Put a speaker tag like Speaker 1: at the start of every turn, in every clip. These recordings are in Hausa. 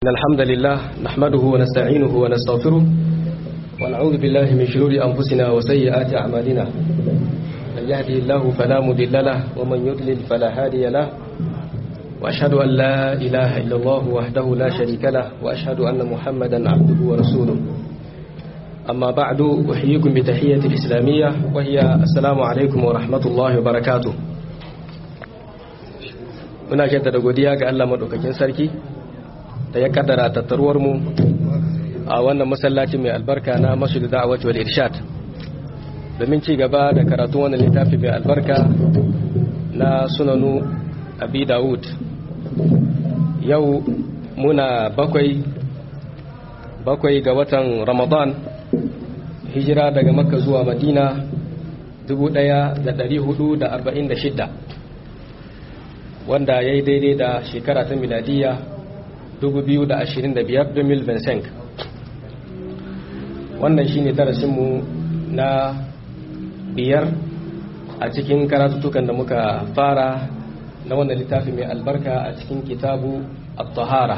Speaker 1: إن الحمد لله نحمده ونستعينه ونستغفره ونعوذ بالله من شرور أنفسنا وسيئات أعمالنا من يهدي الله فلا مضل له ومن يضلل فلا هادي له وأشهد أن لا إله إلا الله وحده لا شريك له وأشهد أن محمدا عبده ورسوله أما بعد أحييكم بتحية الإسلامية وهي السلام عليكم ورحمة الله وبركاته muna jaddada godiya ga Allah madaukakin sarki da ya kaddara tattaruwar mu a wannan masallaci mai albarka na Masjid Da'awati wal Irshad domin ci gaba da karatu wannan littafi mai albarka na Sunanu Abi Dawud yau muna bakwai bakwai ga watan Ramadan hijira daga Makka zuwa Madina 1446 wanda ya yi daidai da shekara ta miladiya 2025 2025 wannan shi ne darasinmu na biyar a cikin karatutukan da muka fara na wannan littafi mai albarka a cikin kitabu at-tahara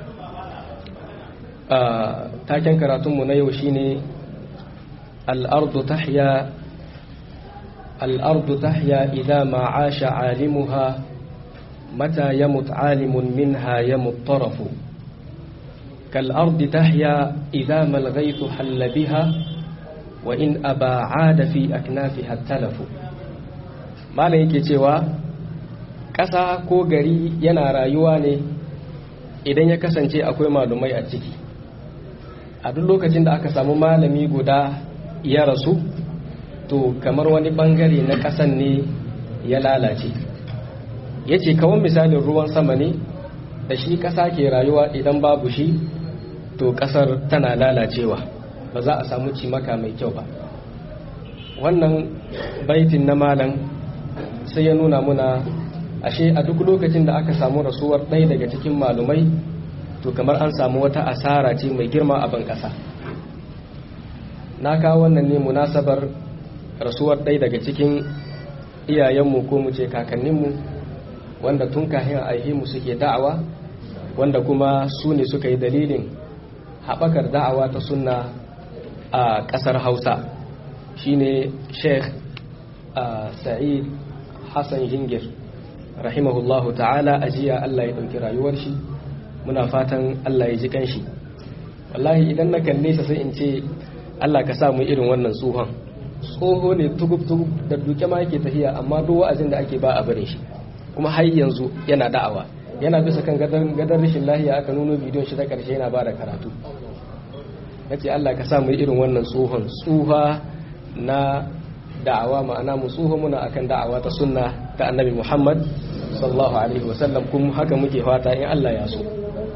Speaker 1: taken karatunmu na yau shine al-ardu tahya al-ardu tahya idza ma 'asha 'alimuha متى يمت عالم منها يمت طرف كالأرض تحيا إذا ما الغيث حل بها وإن أبى عاد في أكنافها التلف ما yake cewa ƙasa ko gari yana rayuwa ne idan ya kasance akwai malumai a ciki a duk lokacin da aka samu malami guda ya rasu to kamar wani bangare na ƙasan ne ya lalace ya ce kawon misalin ruwan sama ne da shi ƙasa ke rayuwa idan babu shi to ƙasar tana lalacewa ba za a samu cimaka mai kyau ba wannan baitin na malam sai ya nuna muna ashe a duk lokacin da aka samu rasuwar ɗaya daga cikin malumai to kamar an samu wata asara ce mai girma a ban ƙasa na kawo wannan ne munasabar rasuwar ɗaya daga cikin iyayenmu ko mu ce kakanninmu wanda tun kahin mu suke da'awa wanda kuma su ne suka yi dalilin haɓakar da'awa ta sunna a ƙasar hausa shine sheikh sa'id hassan jingir rahimahullahu ta'ala ajiya allah ya ɗauki rayuwar shi muna fatan allah ya ji kanshi wallahi idan na kalle sa sai in ce allah ka samu irin wannan tsohon tsoho ne tugub-tugub da duke ma yake tafiya amma duk wa'azin da ake ba a barin shi kuma har yanzu yana da'awa yana bisa kan gadar rashin lahiya aka nuno bidiyon shi ta karshe yana ba da karatu na ce Allah ka sa mu irin wannan tsohon tsuha na da'awa ma'ana mu tsoho muna akan da'awa ta sunna ta annabi Muhammad sallallahu alaihi wasallam kuma haka muke fata in Allah ya so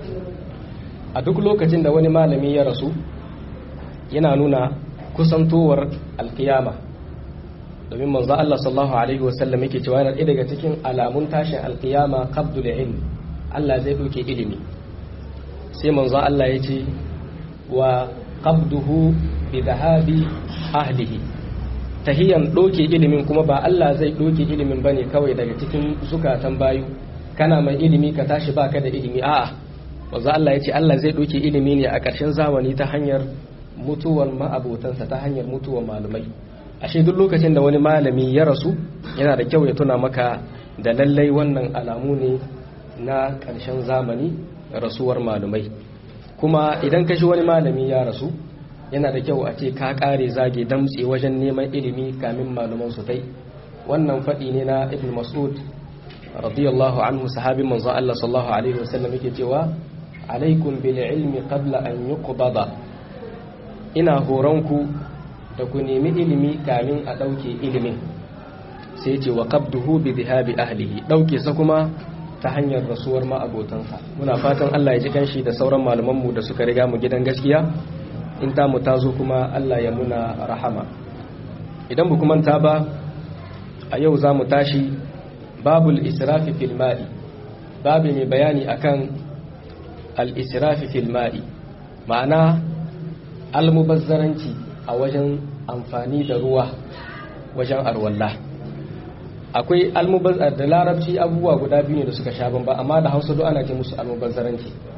Speaker 1: a duk lokacin da wani malami ya rasu yana nuna kusantowar alkiyama domin manzo Allah sallallahu alaihi wasallam yake cewa yana ɗaya daga cikin alamun tashin alkiyama qabdul ilm Allah zai ɗauke ilimi sai manzo Allah ya ce wa qabduhu bi dhahabi ahlihi tahiyan ɗauke ilimin kuma ba Allah zai ɗauke ilimin bane kawai daga cikin zukatan bayu kana mai ilimi ka tashi baka da ilimi a'a manzo Allah ya ce Allah zai ɗauke ilimi ne a ƙarshen zamani ta hanyar mutuwar ma'abotansa ta hanyar mutuwar malumai ashe duk lokacin da wani malami ya rasu yana da kyau ya tuna maka da lallai wannan alamu ne na ƙarshen zamani rasuwar malumai kuma idan ka shi wani malami ya rasu yana da kyau a ce ka ƙare zage damtse wajen neman ilimi kamin maluman su tai wannan faɗi ne na ibn mas'ud radiyallahu anhu sahabin manzon Allah sallallahu alaihi wasallam yake cewa alaikum bil ilmi qabla an yuqbada ina horonku da ku nemi ilimi kamin a ɗauke ilimin sai ce wa qabduhu bi dhihabi ahlihi ɗauke sa kuma ta hanyar rasuwar ma'abotansa muna fatan Allah ya ji kanshi da sauran malamanmu da suka riga mu gidan gaskiya in ta mu tazo kuma Allah ya muna rahama idan bu kuma ta ba a yau za mu tashi babul israfi fil ma'i babu mai bayani akan al israfi fil ma'i ma'ana almubazzaranci a wajen amfani da ruwa wajen arwalla akwai almubazzar da larabci abubuwa guda biyu ne da suka sha bamba amma da hausa duk ana ce musu almubazzaranci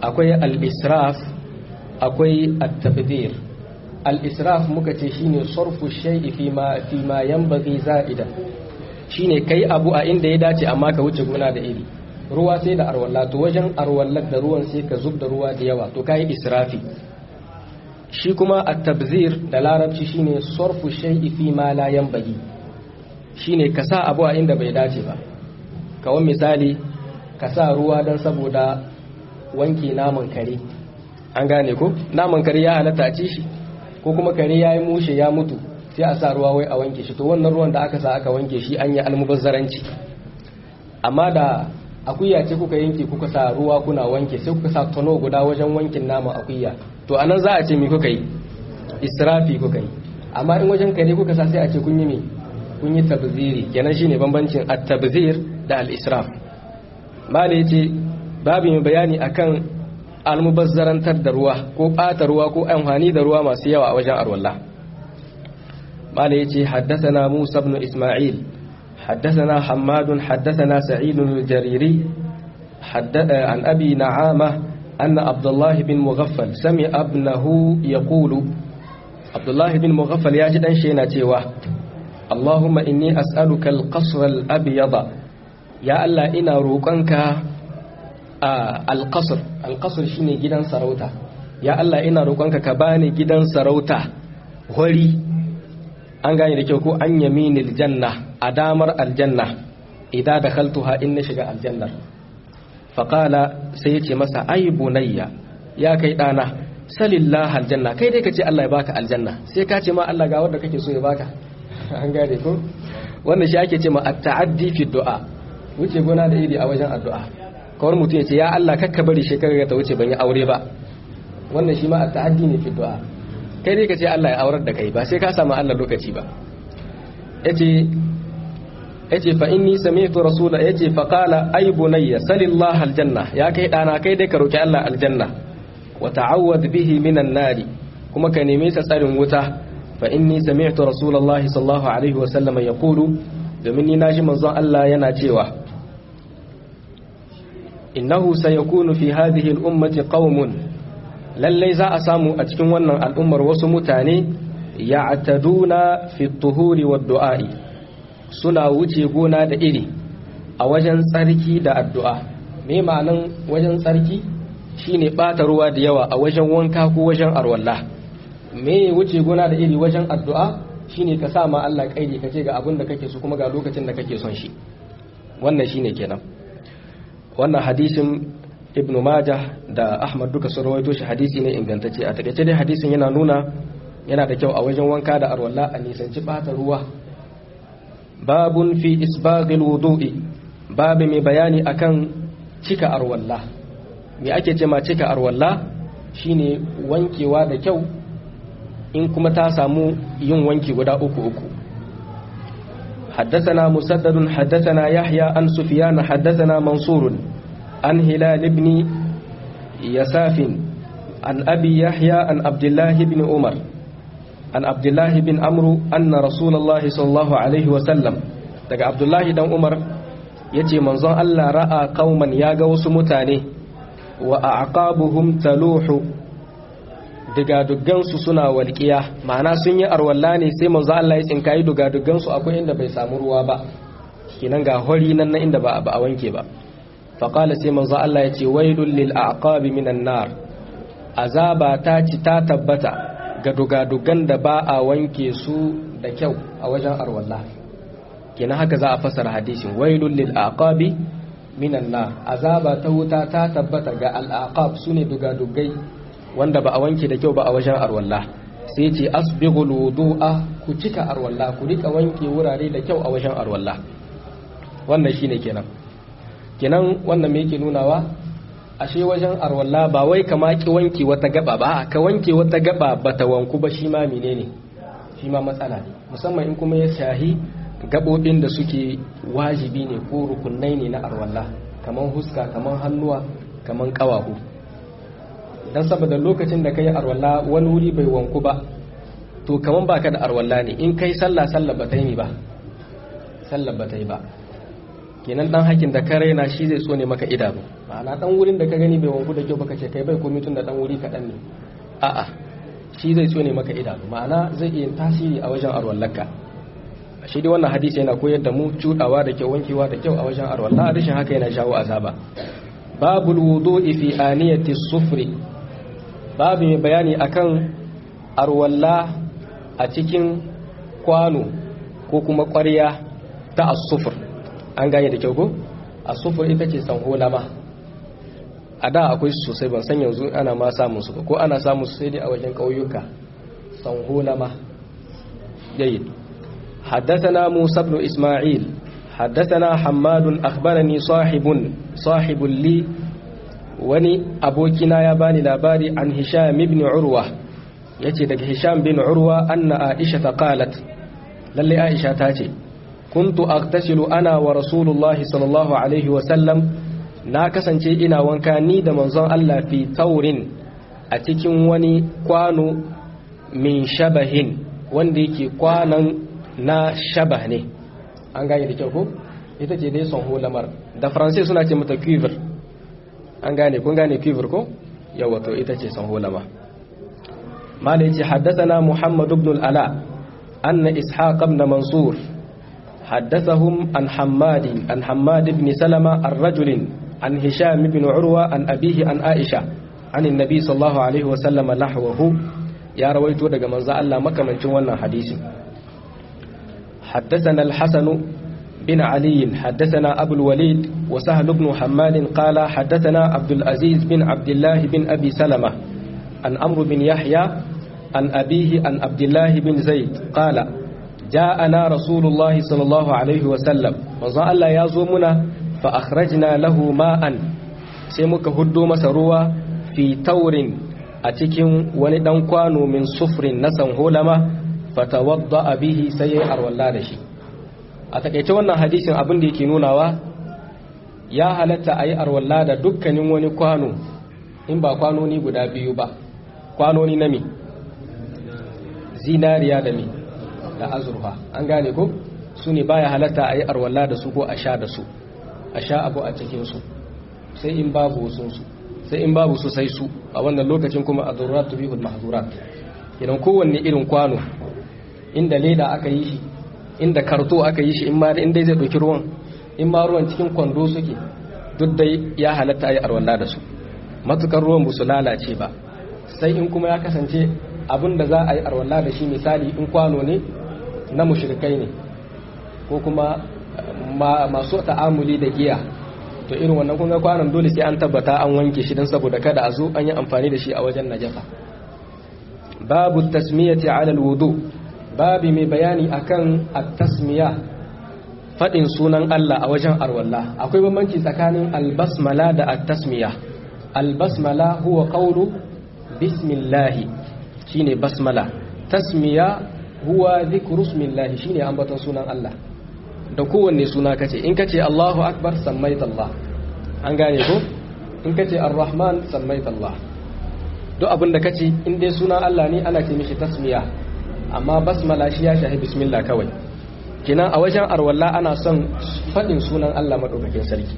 Speaker 1: akwai al-israf akwai at-tabdir al-israf muka ce shine sarfu shay'i fi ma fi ma yanbaghi za'idan shine kai abu a inda ya dace amma ka wuce gona da iri ruwa sai da arwalla to wajen arwallar da ruwan sai ka zub da ruwa da yawa to kai israfi shi kuma at-tabzir da larabci shine sarfu shay'i fi ma la yanbaghi shine ka sa abu a inda bai dace ba kawan misali ka sa ruwa dan saboda wanke naman kare an gane ko naman kare ya halatta a ci shi ko kuma kare ya yi mushe ya mutu sai a sa ruwa wai a wanke shi to wannan ruwan da aka sa aka wanke shi an yi almubazzaranci amma da akuya ce kuka yanke kuka sa ruwa kuna wanke sai kuka sa tono guda wajen wankin naman akuya to anan za a ce me kuka yi israfi kuka yi amma in wajen kare kuka sa sai a ce kun yi me kun yi tabziri kenan shine bambancin at-tabzir da al-israf mala yace babu mai bayani akan almubazzarantar da ruwa ko ɓata ruwa ko amfani da ruwa masu yawa a wajen arwalla mala yace haddathana Musa ibn Isma'il haddathana Hammad haddathana Sa'id al-Jariri an Abi Na'ama anna Abdullah bin Mughaffal sami'a ibnahu yaqulu Abdullah bin Mughaffal ya ji dan shi yana cewa Allahumma inni as'aluka al-qasr al-abyad ya Allah ina roƙonka alƙasar alƙasar shine gidan sarauta ya Allah ina roƙonka ka bani gidan sarauta hori an gane da kyau ko an yaminil janna a damar aljanna idan da khaltuha in na shiga aljannar faƙala sai ya ce masa ai bunayya ya kai ɗana salillah aljanna kai dai ka ce Allah ya baka aljanna sai ka ce ma Allah ga wanda kake so ya baka an gane ko wannan shi ake ce ma at-ta'addi fi du'a wuce gona da iri a wajen addu'a kawar mutum ya ce ya Allah kakka bari shekarar ta wuce ban yi aure ba wannan shi ma a ta'addi ne fi du'a kai dai ka ce Allah ya aurar da kai ba sai ka samu Allah lokaci ba yace yace fa inni sami'tu rasula yace fa qala ay bunayya salillah aljanna ya kai dana kai dai ka roki Allah aljanna wa ta'awwad bihi minan nari kuma ka neme sa tsarin wuta fa inni sami'tu rasulullahi sallallahu alaihi wa sallam yaqulu domin ni naji manzon Allah yana cewa innahu sayakunu fi hadhihi al-ummati qaumun lallai za a samu a cikin wannan al'ummar wasu mutane ya'taduna fi tuhuri wad du'a'i suna wuce gona da iri a wajen tsarki da addu'a me ma'anan wajen tsarki shine bata ruwa da yawa a wajen wanka ko wajen arwalla me wuce gona da iri wajen addu'a shine ka sa ma Allah kaidi kace ga abin da kake so kuma ga lokacin da kake son shi wannan shine kenan wannan hadisin ibnu majah da ahmad duka sun rawaito shi hadisi ne ingantacce a takaice dai hadisin yana nuna yana da kyau a wajen wanka da arwalla a nisanci bata ruwa babun fi isbaghil wudu'i babu mai bayani akan cika arwalla me ake ce ma cika arwalla shine wankewa da kyau in kuma ta samu yin wanki guda uku uku حدثنا مسدد حدثنا يحيى عن سفيان حدثنا منصور عن هلال بن يساف عن أبي يحيى عن عبد الله بن عمر عن عبد الله بن عمرو أن رسول الله صلى الله عليه وسلم daga Abdullahi dan Umar yace manzon Allah ra'a qauman ya ga wasu mutane wa aqabuhum taluhu dugadugansu suna walƙiya ma'ana sun yi arwalla ne sai manzo Allah ya tsinkayi dugadugansu akwai inda bai samu ruwa ba kinan ga hori nan na inda ba a wanke ba faƙala sai manzo Allah ya ce wailul lil aqabi minan nar azaba ta ci ta tabbata ga dugadugan da ba a wanke su da kyau a wajen arwalla kinan haka za a fasara hadisin wailul lil aqabi minan nar azaba ta wuta ta tabbata ga al aqab sune dugadugai wanda ba a wanke da kyau ba a wajen arwalla sai ce asbighul wudu'a ku cika arwalla ku rika wanke wurare da kyau a wajen arwalla wannan shine kenan kenan wannan me yake nunawa ashe wajen arwalla ba wai ka maki wanke wata gaba ba ka wanke wata gaba bata wanku ba shi ma menene shi ma matsala ne musamman in kuma ya shahi gabobin da suke wajibi ne ko rukunai ne na arwalla kaman huska kaman hannuwa kaman kawahu dan saboda lokacin da kai arwalla wani wuri bai wanku ba to kaman baka da arwalla ne in kai sallah sallah ba ta yi ba sallah ba ta yi ba kenan dan hakin da ka raina shi zai tsone maka idanu ma'ana dan wurin da ka gani bai wanku da kyau baka ce kai bai komai tun da dan wuri kaɗan ne a'a shi zai tsone maka idanu ma'ana zai iya tasiri a wajen arwallaka shi dai wannan hadisi yana koyar da mu cudawa da kyau wankewa da kyau a wajen arwalla rashin haka yana jawo azaba babul wudu'i fi aniyati sufri babu mai bayani akan arwalla a cikin kwano ko kuma ƙwarya ta asufur an gane da kyau ko asufur ita ce sanholama a da akwai su sosai ban san yanzu ana ma samun su ko ana samun su sai dai a wajen ƙauyuka sanholama jayyid حدثنا موسى بن إسماعيل حدثنا حماد أخبرني صاحب صاحب لي وني أبوكنا يا باني لاباري عن هشام بن عروة يتي دك هشام بن عروة أن عائشة قالت للي عائشة تاتي كنت أغتسل أنا ورسول الله صلى الله عليه وسلم na kasance ina wanka ni da manzon Allah fi taurin a cikin wani kwano min shabahin wanda yake kwanan na shabah ne an gane da kyau ko ita ce dai son lamar da faransai suna ce mata cuivre an gane kun gane cuivre ko yawa to ita ce son lama mala yace haddathana muhammad ibn al-ala anna ishaq ibn mansur حدثهم عن حماد عن حماد بن سلمة الرجل عن هشام بن عروة عن أبيه عن عائشة عن النبي صلى الله عليه وسلم نحوه يا رويت daga manzo Allah makamancin wannan hadisi حدثنا الحسن بن علي حدثنا أبو الوليد وسهل بن حماد قال حدثنا عبد العزيز بن عبد الله بن أبي سلمة عن أمر بن يحيى عن أبيه عن عبد الله بن زيد قال جاءنا رسول الله صلى الله عليه وسلم وزا الله يزومنا فأخرجنا له ماء سيمك هدو مسروا في تور أتكم وندن كانوا من صفر نسن هولما fatawadda bihi sai ya arwalla da shi a takaice wannan hadisin abin da yake nunawa ya halatta a yi arwalla da dukkanin wani kwano in ba kwanoni guda biyu ba kwanoni na mi zinariya da mi da azurfa an gane ko su ne baya halatta a yi arwalla da su ko a sha da su a sha abu a cikinsu sai in babu wasunsu sai in babu su sai su a wannan lokacin kuma a zururat tubihul mahzurat idan kowanne irin kwano inda leda aka yi shi inda karto aka yi shi in ma inda zai ɗauki ruwan in ma ruwan cikin kwando suke duk dai ya halatta yi arwalla da su matukar ruwan ba su lalace ba sai in kuma ya kasance abin da za a yi arwalla da shi misali in kwano ne na mushrikai ne ko kuma masu ta'amuli da giya to irin wannan kun ga kwanon dole sai an tabbata an wanke shi don saboda kada a zo an yi amfani da shi a wajen najasa babu tasmiyati ala alwudu babi mai bayani akan at-tasmiya fadin sunan Allah a wajen arwalla akwai bambanci tsakanin albasmala da at-tasmiya albasmala huwa qawlu bismillah shine basmala tasmiya huwa dhikru ismillah shine ambaton sunan Allah da kowanne suna kace in kace Allahu akbar sammaita Allah an gane ko in kace ar-rahman sammaita Allah duk abin da kace in dai sunan Allah ne ana ce mishi tasmiya amma basmala shi ya shahi bismillah kawai kinan a wajen arwalla ana son fadin sunan Allah madaukakin sarki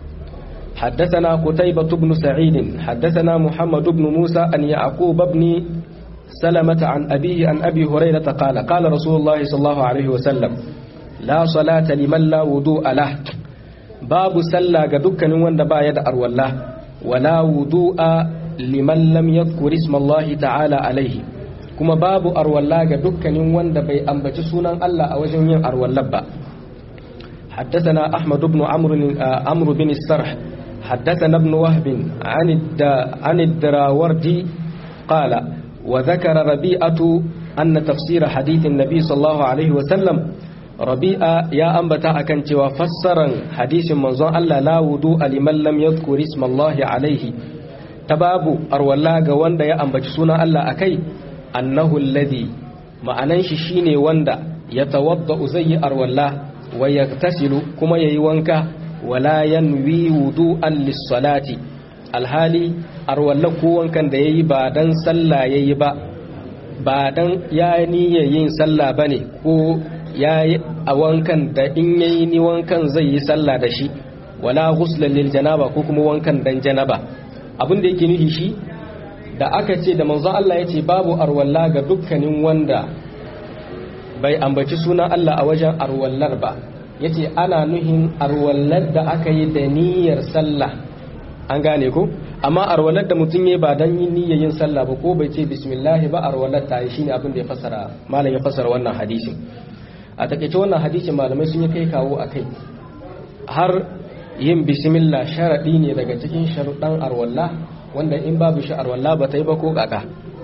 Speaker 1: حدثنا قتيبة بن سعيد حدثنا محمد بن موسى أن يعقوب بن سلمة عن أبيه عن أبي هريرة قال قال رسول الله صلى الله عليه وسلم لا صلاة لمن لا وضوء له باب سلا قدك نوان دبا يدأر والله ولا وضوء لمن لم يذكر اسم الله تعالى عليه kuma babu arwalla ga dukkanin wanda bai ambaci sunan Allah a wajen yin arwallar ba حدثنا أحمد بن عمرو عمرو بن السرح حدثنا ابن وهب عن عن الدراوردي قال وذكر ربيعة أن تفسير حديث النبي صلى الله عليه وسلم ربيعة يا أنبتا أكنت وفسرا حديث منظر ألا لا وضوء لمن لم يذكر اسم الله عليه تباب أرولا وند يا أنبت سنة ألا أكي annahu alladhi ma'anan shi shine wanda ya tawadda zai arwalla wa yaktasilu kuma yayi wanka wala yanwi wudu'an lis-salati alhali arwalla ko wankan da yayi ba dan sallah yayi ba ba dan ya niyya yin sallah bane ko yayi a wankan da in yayi ni wankan zai yi sallah da shi wala ghuslan lil janaba ko kuma wankan dan janaba abin da yake nufi shi da aka ce da manzon Allah ya ce babu arwalla ga dukkanin wanda bai ambaci sunan Allah a wajen arwallar ba yace ana nuhin arwallar da aka yi da niyyar sallah an gane ko amma arwalar da mutum ya ba dan yin niyyar yin sallah ba ko bai ce bismillah ba arwalar ta yi shine abin da ya fassara malam ya fassara wannan hadisin a takeice wannan hadisin malamai sun yi kai kawo akai har yin bismillah sharadi ne daga cikin sharuɗan arwalla wanda in babu shi arwalla ba ta yi ba ko kaka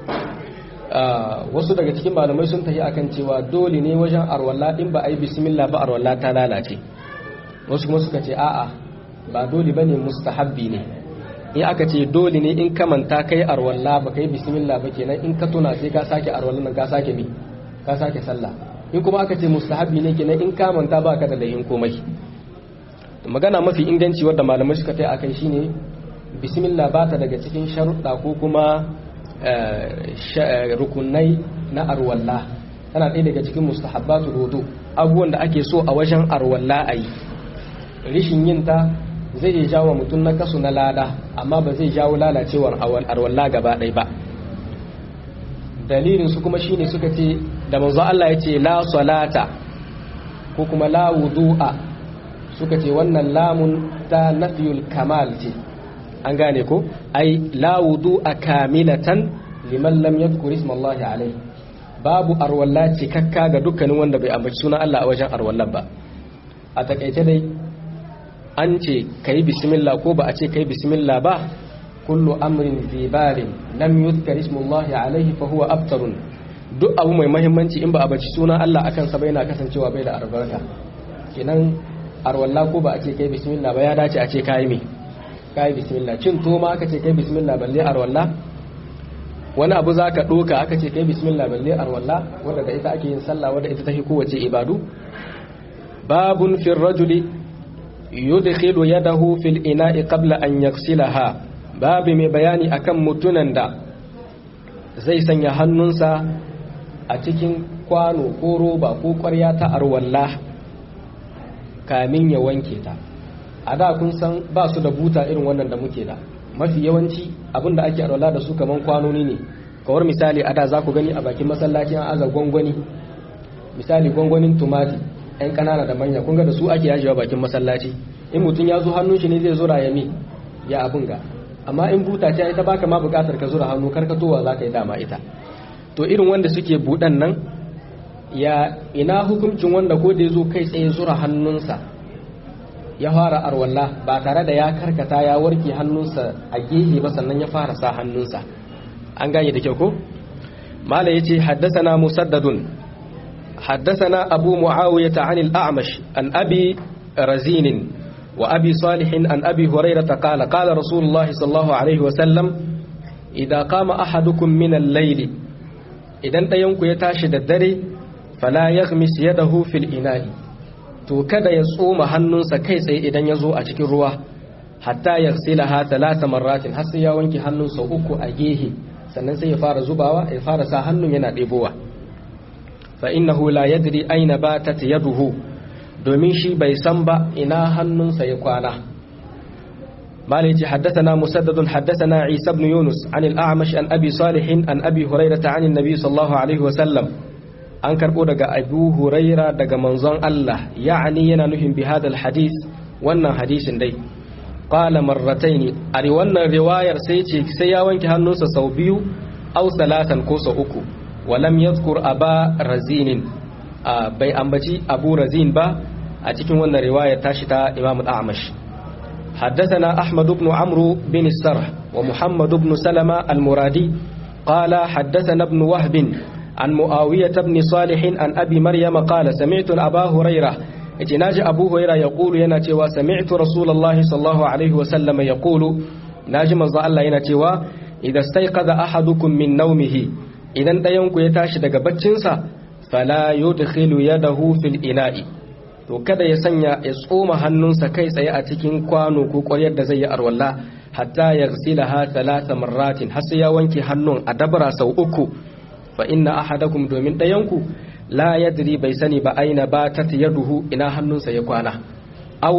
Speaker 1: wasu daga cikin malamai sun tafi akan cewa dole ne wajen arwalla in ba a yi bismillah ba arwalla ta lalace wasu kuma suka ce a'a ba dole bane mustahabbi ne in aka ce dole ne in ka manta kai arwalla ba kai bismillah ba kenan in ka tuna sai ka sake arwalla nan ka sake mi ka sake sallah in kuma aka ce mustahabbi ne kenan in ka manta ba ka da lahin komai magana mafi inganci wadda malamai suka tai akai shine bismillah ba ta daga cikin sharuɗa ko kuma rukunai na arwalla tana ɗaya daga cikin mustahabbatu wudu abubuwan da ake so a wajen arwalla a yi rishin yin ta zai iya jawo mutum na kasu na lada amma ba zai jawo lalacewar arwalla gaba ɗaya ba dalilin su kuma shine suka ce da manzo Allah ya ce la salata ko kuma la wudu'a suka ce wannan lamun ta nafiyul kamal ce an gane ko ai la wudu'a kamilatan liman lam yadhkur isma Allah alayhi babu arwalla cikakka ga dukkanin wanda bai ambaci sunan Allah a wajen arwallan ba a takaice dai an ce kai bismillah ko ba a ce kai bismillah ba kullu amrin zibarin lam yuzkar ismullahi alaihi fa huwa abtarun duk abu mai muhimmanci in ba a baci sunan Allah akan sa bai na kasancewa bai da albarka kenan arwalla ko ba a ce kai bismillah ba ya dace a ce kai me kai bismillah cin to ma aka ce kai bismillah balle arwalla wani abu zaka doka aka ce kai bismillah balle arwalla wanda da ita ake yin sallah wanda ita take kowace ibadu babun fil rajuli yudkhilu yadahu fil ina'i qabla an yaghsilaha babu mai bayani akan mutunan da zai sanya hannunsa a cikin kwano ko roba ko ƙwarya ta arwalla kamin ya wanke ta a da kun san ba su da buta irin wannan da muke da mafi yawanci abin da ake arwalla da su kaman kwanoni ne kawar misali a da za ku gani a bakin masallaci an aza gwangwani misali gwangwanin tumati yan ƙanana da manya kun ga da su ake yajewa bakin masallaci in mutum ya zo hannun shi ne zai zura ya mi ya abin ga amma in buta ce ita baka ma bukatar ka zura hannu karkatowa za ka yi dama ita to irin wanda suke buɗan nan ya ina hukuncin wanda ko da ya zo kai tsaye zura hannunsa ya fara arwalla ba tare da ya karkata ya warke hannunsa a gehe ba sannan ya fara sa hannunsa an gane da kyau ko mala yace haddathana musaddadun haddathana abu muawiyah an al-a'mash an abi razin وأبي صالح عن أبي هريرة قال قال رسول الله صلى الله عليه وسلم إذا قام أحدكم من الليل إذا تينك يتاشد الدري فلا يغمس يده في الإناء to kada ya tsoma hannunsa kai tsaye idan ya zo a cikin ruwa hatta ya ha talata marratin har sai ya wanke hannunsa uku a gehe sannan sai ya fara zubawa ya fara sa hannun yana ɗebowa fa innahu la yadri aina batat yaduhu domin shi bai san ba ina hannunsa ya kwana malai ce haddathana musaddadun haddathana isa ibn yunus an al-a'mash an abi salih an abi hurairah an annabi sallallahu alaihi wa sallam an karbo daga abu huraira daga manzon Allah ya'ani yana nufin bi hadal hadith wannan hadisin dai qala marrataini a wannan riwayar sai ce sai ya wanke hannunsa sau biyu aw salatan ko sau uku walam yadhkur aba razinin bai ambaci abu razin ba a cikin wannan riwayar tashi ta imam al-a'mash حدثنا أحمد بن عمرو بن السرح ومحمد بن سلمة المرادي قال حدثنا ابن وهب عن معاوية بن صالح عن أبي مريم قال سمعت أبا هريرة اتناج أبو هريرة يقول يناتي وسمعت رسول الله صلى الله عليه وسلم يقول ناجم الله يناتي إذا استيقظ أحدكم من نومه إذا دينك يتاشد قبتشنسا fala yudkhilu yadahu fil ina'i to kada ya sanya ya tsoma hannunsa kai tsaye a cikin kwano ko ƙwaryar da zai yi arwalla hatta yaghsilaha thalatha marratin har sai ya wanke hannun a dabara sau uku fa inna ahadakum domin ɗayanku la yadri bai sani ba aina batat yaduhu ina hannunsa ya kwana au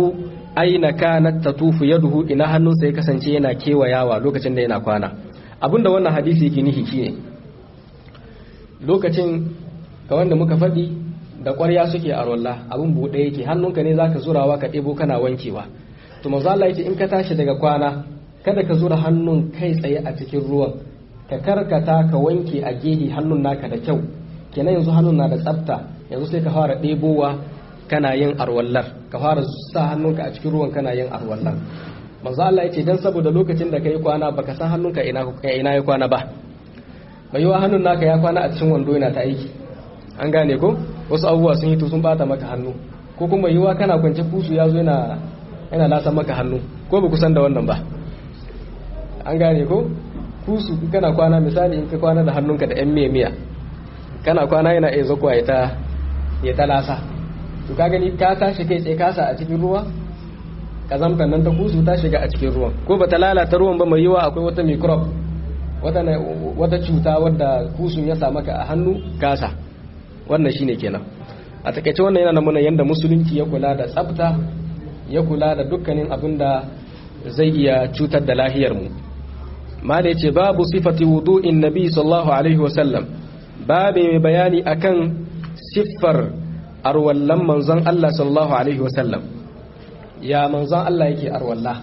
Speaker 1: aina kanat tatufu yaduhu ina hannunsa ya kasance yana kewayawa lokacin da yana kwana abinda wannan hadisi yake nihi shine lokacin ga wanda muka faɗi da ƙwarya suke a rolla abin buɗe yake hannunka ne zaka zurawa ka ɗebo kana wankewa to manzo Allah yace in ka tashi daga kwana kada ka zura hannun kai tsaye a cikin ruwan ka karkata ka wanke a gehe hannun naka da kyau kenan yanzu hannun na da tsafta yanzu sai ka fara ɗebowa kana yin arwallar ka fara sa hannunka a cikin ruwan kana yin arwallar manzo Allah yace dan saboda lokacin da kai kwana baka san hannunka ina ina ya kwana ba mai yiwa hannun naka ya kwana a cikin wando yana ta aiki an gane ko wasu abubuwa sun yi to sun bata maka hannu ko kuma yiwa kana kwance kusu ya zo yana yana lasa maka hannu ko ba kusan da wannan ba an gane ko kusu kana kwana misali in ka kwana da hannunka da yan miya miya kana kwana yana iya zakwa ya ta ya ta lasa to ka gani ka tashi kai tsaye kasa a cikin ruwa kazamtan nan ta kusu ta shiga a cikin ruwan ko ba ta lalata ruwan ba mai yiwa akwai wata microbe wata wata cuta wadda kusun ya sa maka a hannu kasa wannan shine kenan a takaice wannan yana nuna yadda musulunci ya kula da tsafta ya kula da dukkanin abin da zai iya cutar da lahiyar mu ma da yace babu sifati wudu'in nabi sallallahu alaihi wasallam babu mai bayani akan siffar arwallan manzon Allah sallallahu alaihi wasallam ya manzon Allah yake arwalla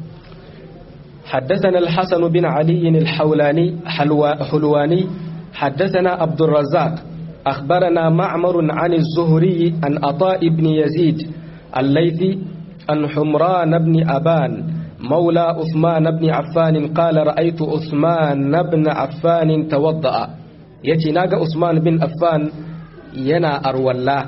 Speaker 1: حدثنا الحسن بن علي الحولاني حلواني حدثنا عبد الرزاق أخبرنا معمر عن الزهري عن عطاء بن يزيد الليثي عن حمران بن أبان مولى عثمان بن عفان قال رأيت عثمان بن عفان توضأ يتي ناقة عثمان بن عفان ينا أرولا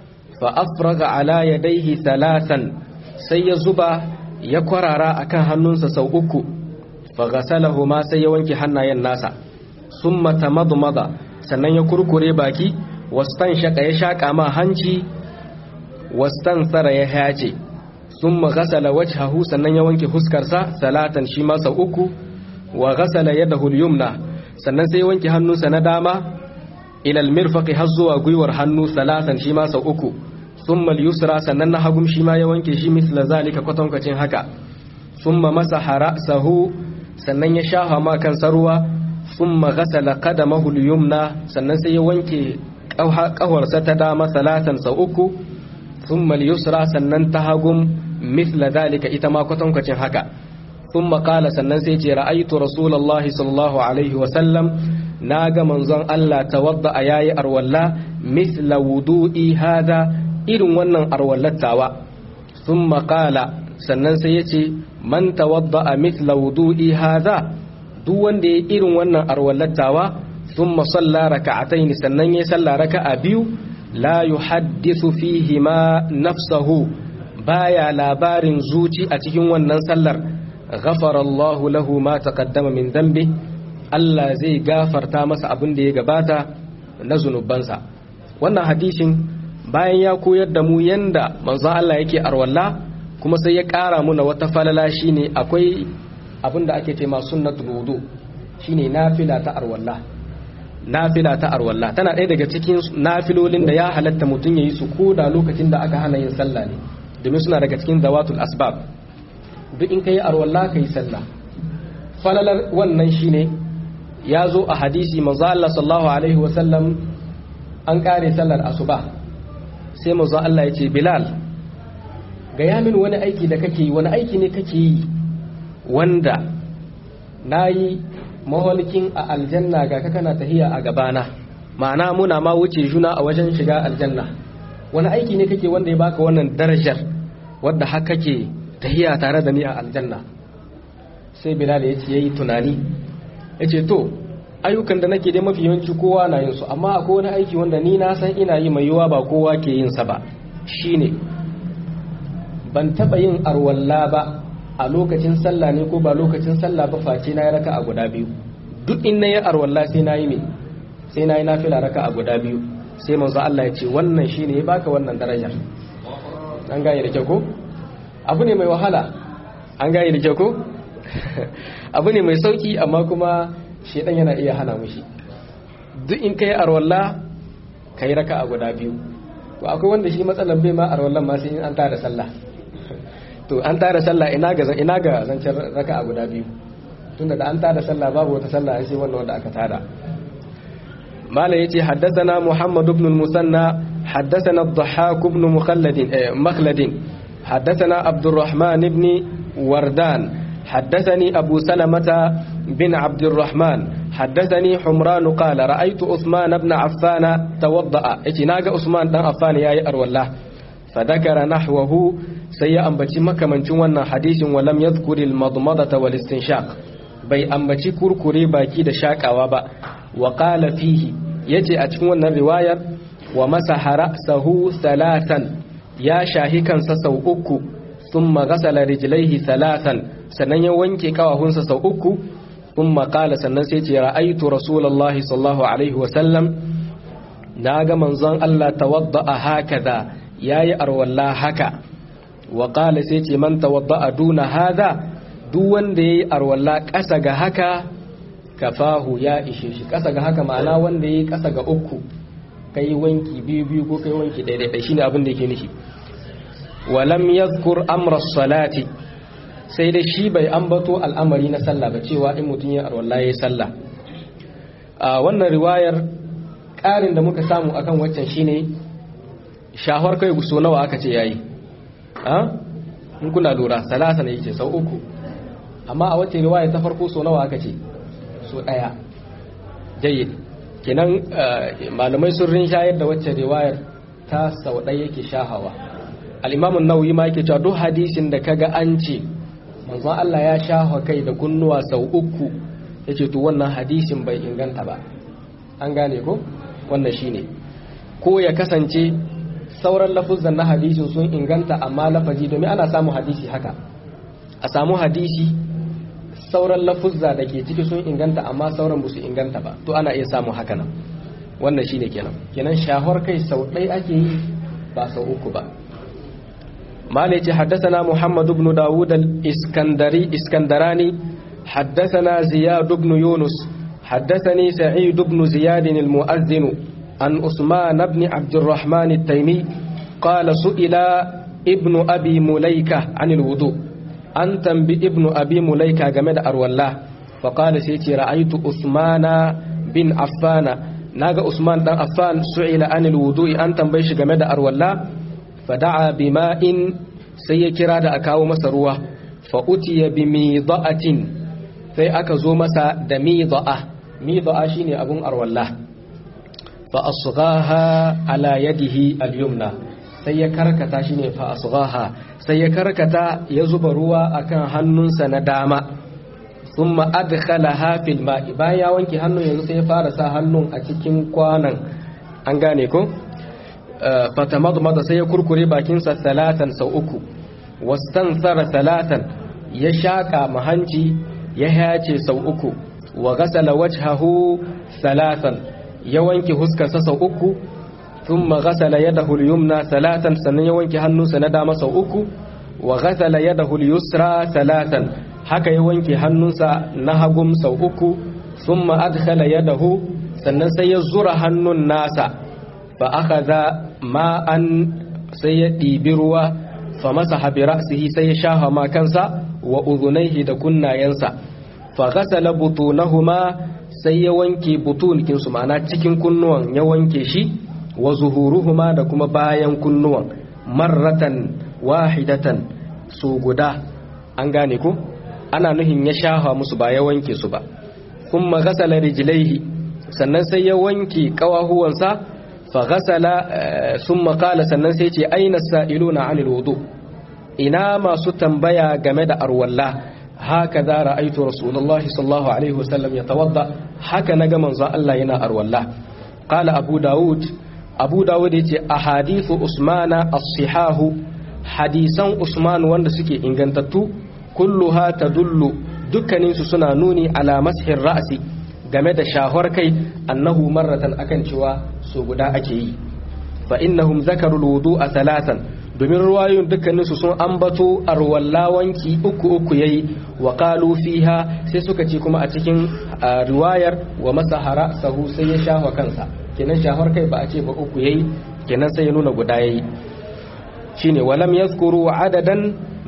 Speaker 1: فأفرغ على يديه ثلاثا سيزبا يقرر أكان هنونس سوءكو فغسلهما سيوانك حنا يناسا ثم تمضمض sannan ya kurkure baki wastan shaka ya shaka ma hanci wastan tsara ya hace sun maghasala wajhahu sannan ya wanke huskarsa salatan shi masa uku wa ghasala yadahu al-yumna sannan sai ya wanke hannunsa na dama ila al-mirfaqi har zuwa gwiwar hannu salatan shi masa uku thumma al-yusra sannan na hagum shi ma ya wanke shi misla zalika kwatankwacin haka thumma masaha ra'sahu sannan ya shafa ma kansa ruwa thumma ghasala qadamahu al-yumna sannan sai ya wanke kawarsa ta dama salatan sau uku thumma al-yusra sannan ta hagum mithla dalika ita ma kwatankwacin haka thumma qala sannan sai ce ra'aytu rasulullahi sallallahu alaihi wa sallam naga manzon Allah tawadda yayi arwalla mithla wudu'i hada irin wannan arwallattawa thumma qala sannan sai yace man tawadda mithla wudu'i hada duk wanda ya irin wannan arwallattawa thumma salla raka'atayn sannan ya salla raka'a biyu la yuhaddithu fihi ma nafsahu baya labarin zuci a cikin wannan sallar ghafara Allah lahu ma taqaddama min dhanbi Allah zai gafarta masa abin da ya gabata na zunubansa wannan hadisin bayan ya koyar da mu yanda manzon Allah yake arwalla kuma sai ya ƙara muna wata falala shine akwai abin da ake ce ma sunnatul wudu shine nafila ta arwalla nafila ta arwalla tana ɗaya daga cikin nafilolin da ya halatta mutum yayi su ko da lokacin da aka hana yin sallah ne domin suna daga cikin zawatul asbab duk in kai arwalla kai sallah falalar wannan shine ya zo a hadisi manzo Allah sallallahu alaihi wa sallam an kare sallar asuba sai manzo Allah ya ce Bilal ga yamin wani aiki da kake yi wani aiki ne kake yi wanda nayi mawalkin a aljanna ga ka kana tahiya a gabana ma'ana muna ma wuce juna a wajen shiga aljanna wani aiki ne kake wanda ya baka wannan darajar wadda har kake tahiya tare da ni a aljanna sai bilal ya ce yayi tunani ya ce to ayyukan da nake dai mafi yawanci kowa na yin su amma akwai wani aiki wanda ni na san ina yi mai yiwa ba kowa ke yin sa ba shine ban taba yin arwalla ba a lokacin sallah ne ko ba lokacin sallah ba face na yi raka a guda biyu duk in na yi arwalla sai na yi me sai na yi nafila raka a guda biyu sai manzo Allah ya ce wannan shine ya baka wannan darajar an gane da kyau ko abu ne mai wahala an gane da kyau ko abu ne mai sauki amma kuma shedan yana iya hana mushi duk in kai arwalla kai raka a guda biyu to akwai wanda shi matsalan bai ma arwallan ma sai in an tada sallah to an tada sallah ina ga ina ga zancen raka'a guda biyu tunda da an tada sallah babu wata sallah sai wannan wanda aka tada mala yace haddathana muhammad ibn al-musanna haddathana ad-dhahhak ibn mukhalladin مخلد حدثنا عبد الرحمن بن وردان حدثني أبو سلمة بن عبد الرحمن حدثني حمران قال رأيت عثمان بن عفان توضأ اتناق عثمان بن عفان يا أرو الله فذكر نحوه سي أنبتي مكة من جوانا حديث ولم يذكر المضمضة والاستنشاق بي أنبتي كركري باكي دشاك أوابا وقال فيه يجي أتكون الرواية ومسح رأسه ثلاثا ya shahi kansa sau uku sun magasala rijilaihi salatan sannan ya wanke kawahunsa sau uku sun makala sannan sai ce ra'aitu rasulallah sallallahu alaihi wasallam na ga manzon Allah tawadda a haka da ya yi arwalla haka wa kala sai ce man tawadda a duna hada duk wanda ya yi arwalla ƙasa ga haka kafahu ya ishe shi ƙasa ga haka ma'ana wanda ya yi ƙasa ga uku kai wanki biyu biyu ko kai wanki ɗaya shine abin da yake nufi walam yadhkur amra salati sai dai shi bai ambato al'amari na sallah ba cewa in mutum ya arwalla yayi sallah a wannan riwayar ƙarin da muka samu akan waccan shine shahwar kai so nawa aka ce yayi a in kuna lura salasa ne yake sau uku amma a wacce riwaya ta farko so nawa aka ce so ɗaya jayyid kenan malamai sun rinshayar da wacce riwayar ta sau ɗaya yake shahawa al'imamun nauyi ma yake cewa duk hadisin da kaga an ce manzon Allah ya shaha kai da kunnuwa sau uku ya ce to wannan hadisin bai inganta ba an gane ko wannan shine ko ya kasance sauran lafuzan na hadisin sun inganta amma lafazi domin ana samu hadisi haka a samu hadisi sauran lafuzza da ke ciki sun inganta amma sauran ba su inganta ba to ana iya samu haka nan wannan shine kenan kenan shahwar kai sau ɗaya ake yi ba sau uku ba مالك حدثنا محمد بن داود الإسكندري إسكندراني حدثنا زياد بن يونس حدثني سعيد بن زياد المؤذن عن عثمان بن عبد الرحمن التيمي قال سئل ابن أبي مليكة عن الوضوء أنت بابن أبي مليكة جمد أرولاه فقال سيتي رأيت عثمان بن عفان ناغا عثمان بن عفان سئل عن الوضوء أنت بيش جمد أرولاه fada'a bima'in sai ya kira da a kawo masa ruwa fa'utiya bi mida'atin sai aka zo masa da mida'a mida'a shine abun arwalla fa asghaha ala yadihi al-yumna sai ya karkata shine fa asghaha sai ya karkata ya zuba ruwa akan hannunsa na dama thumma adkhalaha fil ma'i bayan ya wanke hannun yanzu sai ya fara sa hannun a cikin kwanan an gane ko fatamadmada sai ya kurkure bakinsa salatan sau uku wastansara salatan ya shaka mahanci ya hace sau uku wa ghasala wajhahu salatan ya wanke huskarsa sau uku thumma ghasala yadahu al-yumna salatan sannan ya wanke hannunsa na dama sau uku wa ghasala yadahu al-yusra salatan haka ya wanke hannunsa na hagum sau uku thumma adkhala yadahu sannan sai ya zura hannun nasa fa akhadha ma'an sai ya ɗibi ruwa fa masa bi ra'sihi sai ya shafa ma kansa wa udhunayhi da kunnayensa fa ghasala butunahuma sai ya wanke butunikin su ma'ana cikin kunnuwan ya wanke shi wa zuhuruhuma da kuma bayan kunnuwan marratan wahidatan su guda an gane ko ana nuhin ya shafa musu ba ya wanke su ba kuma ghasala rijlaihi sannan sai ya wanke kawahuwansa فغسل ثم قال sannan sai ce aina sa'iluna anil wudu ina masu tambaya game da arwalla haka za ra'aitu rasulullahi sallallahu alaihi wasallam ya tawadda haka naga manzon Allah yana arwalla qala abu daud abu daud yace ahadithu usmana as-sihahu hadisan usman wanda suke ingantattu kulluha tadullu dukkaninsu suna nuni ala mashir ra'si game da shahwar kai annahu marratan akan cewa so guda ake yi fa innahum zakaru alwudu'a thalathan domin ruwayoyin dukkanin su sun ambato arwalla wanki uku uku yayi wa qalu fiha sai suka ce kuma a cikin riwayar wa masahara sahu sai ya shahwa kansa kenan shahwar kai ba a ce ba uku yayi kenan sai ya nuna guda yayi shine walam yazkuru adadan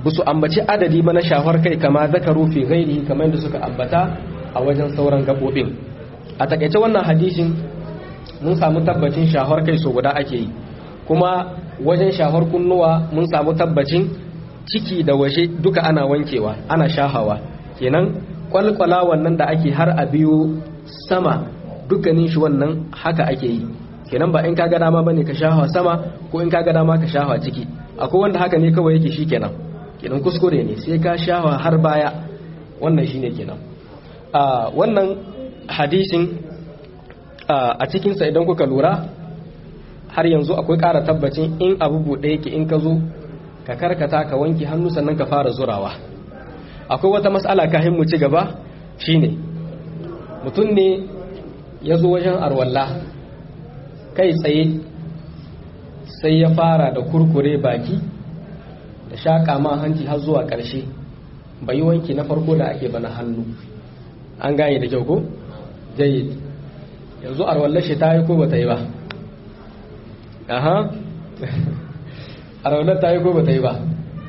Speaker 1: su ambaci adadi ba na shafar kai kama zakaru fi ghairihi kamar yadda suka ambata a wajen sauran gabobin a takaice wannan hadisin mun samu tabbacin shafar kai so guda ake yi kuma wajen shafar kunnuwa mun samu tabbacin ciki da waje duka ana wankewa ana shahawa kenan kwalkwala wannan da ake har a biyo sama dukkanin shi wannan haka ake yi kenan ba in ka ga dama bane ka shahawa sama ko in ka ga dama ka shahawa ciki akwai wanda haka ne kawai yake shikenan kenan kuskure ne sai ka shahawa har baya wannan shine kenan a wannan hadisin a cikinsa idan kuka lura har yanzu akwai ƙara tabbacin in abu buɗe yake in ka zo ka karkata ka wanke hannu sannan ka fara zurawa akwai wata matsala kahin mu ci gaba shine mutum ne ya zo wajen arwalla kai tsaye sai ya fara da kurkure baki da shaƙa ma hanci har zuwa ƙarshe bai wanki na farko da ake bana hannu an gane da kyau ko jayyid yanzu arwallar shi ta yi ko ba ta yi ba aha arwallar ta yi ko ba ta yi ba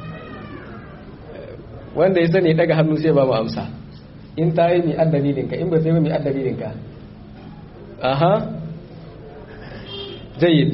Speaker 1: wanda ya sani daga hannu sai ba mu amsa in ta yi mi addalilinka in ba ta yi mi addalilinka aha jayyid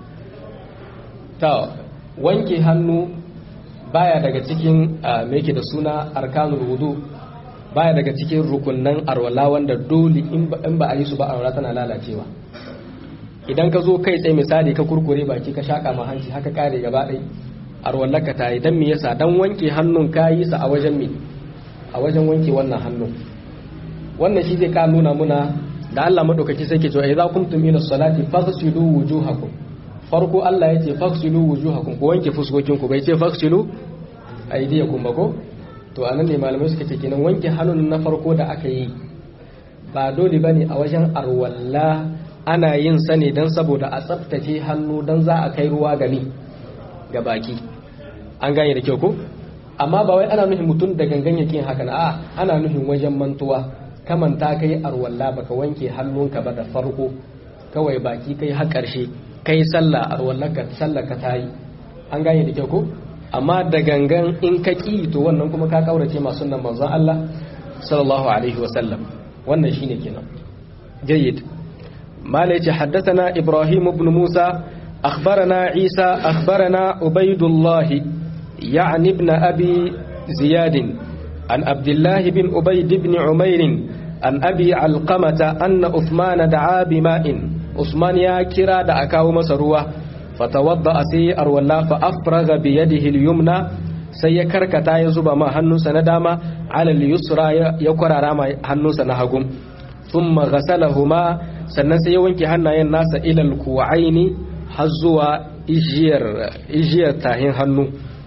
Speaker 1: ta wanke hannu baya daga cikin meke da suna arkanul wudu baya daga cikin rukunnan arwala wanda dole in ba a yi su ba arwala tana lalacewa idan ka zo kai tsaye misali ka kurkure baki ka shaka ma hanci haka kare gaba ɗai arwallarka ta yi don me yasa don wanke hannun ka yi sa a wajen me a wajen wanke wannan hannun wannan shi zai ka nuna muna da Allah madaukaki sai ke cewa idza kuntum ila salati faghsilu wujuhakum farko Allah ya ce faghsilu wujuhakum ku wanke fuskokin ku bai ce faghsilu aydiyakum ba ko to anan ne malamai suka ce kenan wanke hannun na farko da aka yi ba dole bane a wajen arwalla ana yin sa ne dan saboda a tsaftace hannu dan za a kai ruwa gani ga baki an gane da kyau ko amma ba wai ana nufin mutum da gangan yake haka na a ana nufin wajen mantuwa kaman ta kai arwalla baka wanke hannunka ba da farko kawai baki kai har karshe kai sallah arwallaka sallah ka tayi an gane da kyau ko amma da gangan in ka ki to wannan kuma ka kaurace masu nan manzon Allah sallallahu alaihi wasallam wannan shine kenan jayyid mala yace haddathana ibrahim ibn musa akhbarana isa akhbarana ubaydullah يعني ابن أبي زياد عن عبد الله بن أبيد بن عمير عن أبي علقمة أن أثمان دعا بماء أثمان يا كرا دعكاو مسروة فتوضأ سي أرولا فأفرغ بيده اليمنى sai ya karkata ya zuba ma hannunsa na dama alal yusra ya kwarara ma hannunsa na hagun thumma ghasalahuma sannan sai ya wanke hannayen nasa ilal kuwaini har zuwa ijiyar ijiyar tahin hannu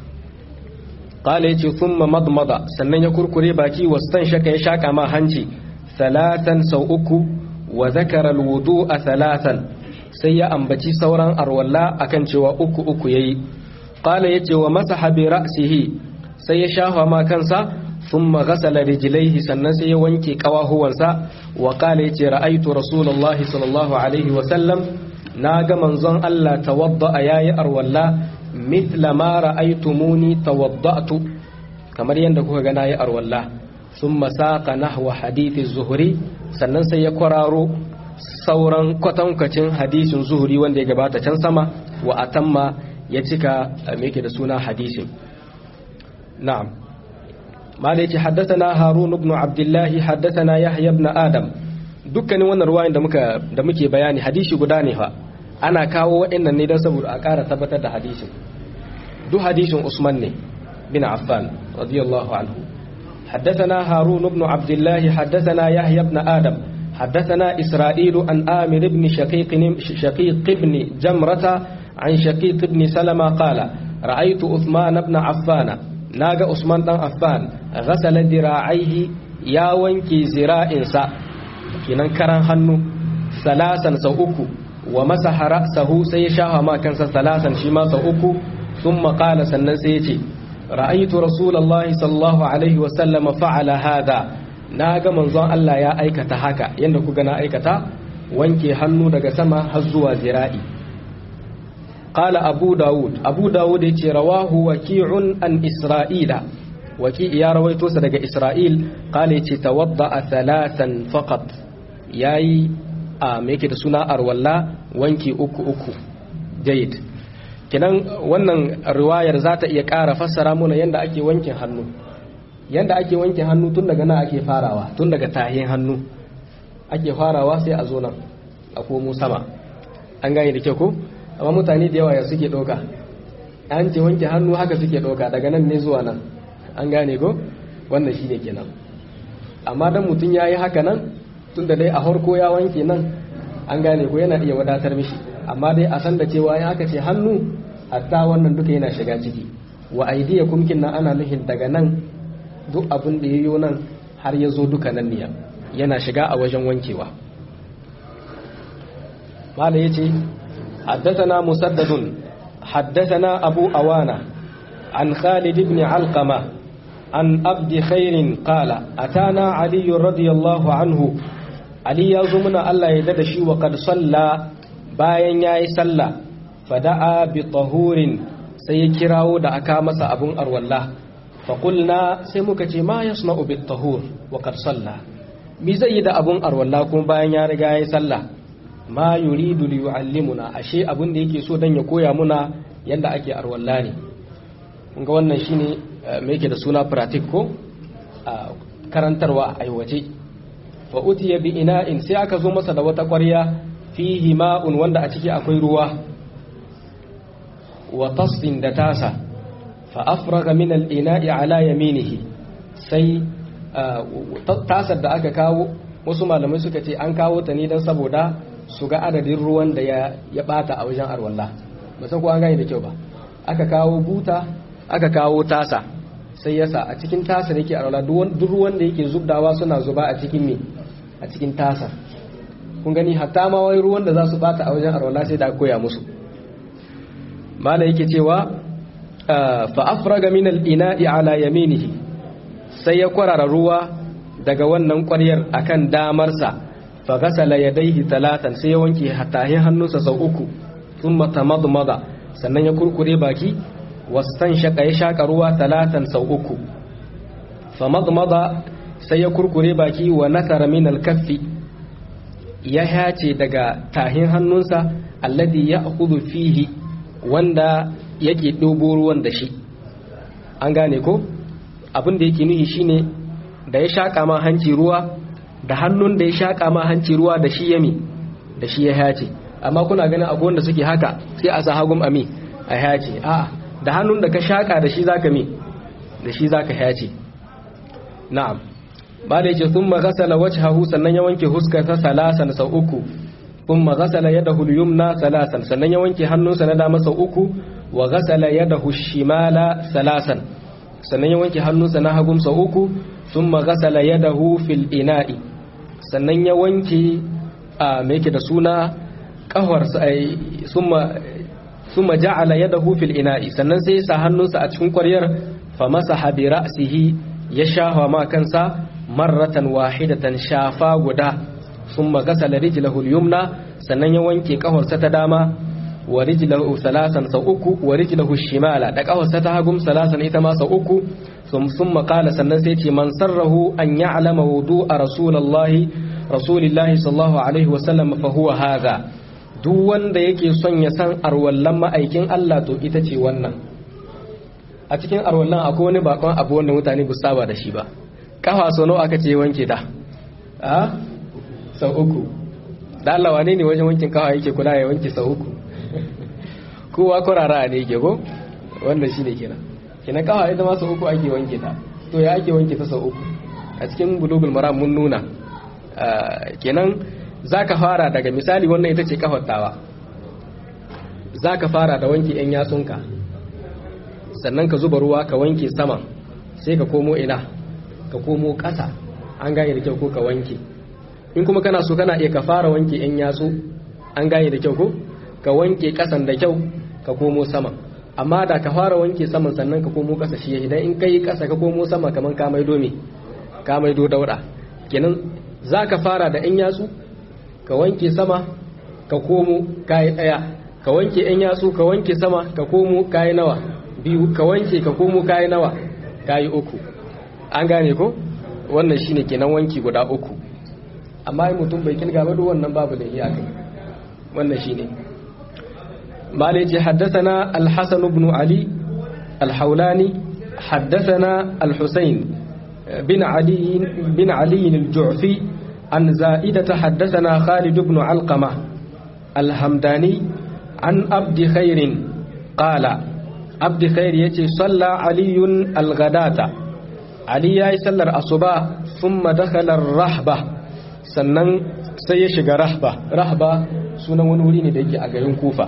Speaker 1: qala yace thumma madmada sannan ya kurkure baki wastan shaka ya shaka ma hanci salatan sau uku wa zakara alwudu'a salatan sai ya ambaci sauran arwalla akan cewa uku uku yayi qala yace wa masaha bi ra'sihi sai ya shafa ma kansa thumma ghasala rijlaihi sannan sai ya wanke kawahuwansa wa qala yace ra'aytu rasulullahi sallallahu alaihi wa sallam naga manzon Allah tawadda yayi arwalla mithla ma ra'aytumuni tawadda'tu kamar yadda kuka ga nayi arwalla thumma saqa nahwa hadith az-zuhri sannan sai ya kwararo sauran kwatankacin hadisin zuhuri wanda ya gabata can sama wa atamma ya cika me yake da suna hadisin na'am ma da yake haddathana harun ibn abdullah haddathana yahya ibn adam dukkanin wannan ruwayan da muka da muke bayani hadisi guda ne fa ana kawo waɗannan ne don saboda a ƙara tabbatar da hadisin duk hadisin Usman ne bin Affan radiyallahu anhu حدثنا هارون بن عبد الله حدثنا يحيى بن آدم حدثنا إسرائيل عن آمر بن شقيق شقيق بن جمرة عن شقيق بن سلمة قال رأيت عثمان بن عفان ناغا عثمان بن عفان غسل ذراعيه يا وانكي زراء kinan karan hannu salasan sau uku wa masaha ra'sahu sai ya shafa ma kansa salasan shi ma sau uku thumma qala sannan sai ya ce ra'aytu rasulullahi sallallahu alaihi wa sallama fa'ala hada naga manzon Allah ya aikata haka yanda kuga na aikata wanke hannu daga sama har zuwa zira'i qala abu daud abu daud yace rawahu waqi'un an isra'ila waqi ya rawaito sa daga isra'il qala yace tawadda thalathan faqat yayi a me yake da suna arwalla wanki uku uku jayid kinan wannan riwayar za ta iya ƙara fassara muna yadda ake wankin hannu yadda ake wankin hannu tun daga nan ake farawa tun daga tahin hannu ake farawa sai a zo nan a komo sama an gane da kyau ko amma mutane da yawa ya suke ɗauka an ce wanke hannu haka suke ɗauka daga nan ne zuwa nan an gane ko wannan shi ne kenan amma dan mutum ya yi haka nan tun da dai a harko ya wanke nan an gane ko yana iya wadatar mishi amma dai a san da cewa in aka ce hannu hatta wannan duka yana shiga ciki wa aidiya kumkin nan ana nuhin daga nan duk abin da yayo nan har ya zo duka nan ne yana shiga a wajen wankewa mala yace haddathana musaddadun haddathana abu awana an khalid ibn alqama an abdi khairin qala atana ali radiyallahu anhu ali ya zo muna Allah ya da shi wa kad salla bayan yayi sallah fada'a bi tahurin sai ya kirawo da aka masa abun arwalla faƙulna sai muka ce ma ya suna ubi tahur wa salla mi zai yi da abun arwalla kuma bayan ya riga ya yi sallah ma yuridu li yu'allimuna ashe abun da yake so dan ya koya muna yanda ake arwalla ne kun ga wannan shine me yake da suna pratik ko karantarwa a aiwace fa utiya bi ina'in sai aka zo masa da wata ƙwarya fihi ma'un wanda a ciki akwai ruwa wa tasdin da tasa fa afraga min al-ina'i ala yaminihi sai tasar da aka kawo wasu malamai suka ce an kawo ta ne don saboda su ga adadin ruwan da ya bata a wajen arwallah ba san ko an gane da kyau ba aka kawo buta aka kawo tasa sai yasa a cikin tasar yake arwallah duk ruwan da yake zubdawa suna zuba a cikin me a cikin tasar kun gani hatta ma wai ruwan da za su bata a wajen arwallah sai da aka koya musu mala yake cewa fa afraga min al-ina'i ala yaminihi sai ya kwarara ruwa daga wannan ƙwaryar akan damarsa fa ghasala yadayhi talatan sai ya wanke hatahin hannunsa sau uku thumma tamadmada sannan ya kurkure baki wastanshaka ya shaka ruwa talatan sau uku fa madmada sai ya kurkure baki wa nakara min al-kaffi ya hace daga tahin hannunsa alladhi ya'khudhu fihi wanda yake ɗobo ruwan da shi an gane ko abin da yake nuhi shine da ya shaƙa ma hanci ruwa da hannun da ya shaƙa ma hanci ruwa da shi yami da shi ya hace amma kuna ganin abu wanda suke haka sai a sa hagum ami a hace a da hannun da ka shaƙa da shi zaka mi da shi zaka hace na'am ba da yake sun magasala wajhahu sannan ya wanke huskarsa salasan sau uku ثم غسل يده اليمنى ثلاثا sannan ya wanke hannunsa na dama sau uku wa ghasala yadahu shimala salasan sannan ya wanke hannunsa na hagun sau uku thumma ghasala yadahu fil ina'i sannan ya wanke a me yake da suna kahwar summa thumma ja'ala yadahu fil ina'i sannan sai ya sa hannunsa a cikin ƙwaryar fa masaha bi ra'sihi ya shafa ma kansa marratan wahidatan shafa guda ثم غسل رجله اليمنى sannan ya wanke kafarsa ta dama wa rijlahu salasan sau uku wa rijlahu shimala da kafarsa ta hagum salasan ita ma sau uku summa qala sannan sai ce man sarrahu an ya'lama wudu'a rasulullahi rasulillahi sallallahu alaihi wa sallam fa huwa hadha duk wanda yake son ya san arwallan ma'aikin Allah to ita ce wannan a cikin arwallan akwai wani bakon abu wanda mutane ba saba da shi ba kafa so nawa aka ce wanke ta a sau uku da Allah wane ne wajen wankin kawa yake kula ya wanke sau uku kowa kurara ne yake ko wannan shi ne kenan kenan kawa ita ma sau uku ake wanke ta to ya ake wanke ta sau uku a cikin bulugul maram mun nuna kenan za ka fara daga misali wannan ita ce kafattawa za ka fara da wanke 'yan yatsunka sannan ka zuba ruwa ka wanke saman sai ka komo ina ka komo ƙasa an gane da kyau ko ka wanke in kuma kana so kana iya ka fara wanke yan yatsu an gane da kyau ko ka wanke kasan da kyau ka komo sama amma da ka fara wanke saman sannan ka komo kasa shi idan in kai kasa ka komo sama kaman ka maido me ka maido dauda kenan za ka fara da yan yatsu ka wanke sama ka komo kayi daya ka wanke yan yatsu ka wanke sama ka komo kayi nawa biyu ka wanke ka komo kayi nawa kayi uku an gane ko wannan shine kenan wanki guda uku amma in mutum bai kilga ba duk wannan babu da iyaka wannan shine مالك حدثنا الحسن بن علي الحولاني حدثنا الحسين بن علي بن علي الجعفي عن زائدة حدثنا خالد بن علقمة الهمداني عن عبد خير قال عبد خير يتي صلى علي الغداة علي يسلر الصباح ثم دخل الرحبة sannan sai ya shiga rahba rahba sunan wani wuri ne da yake a garin kufa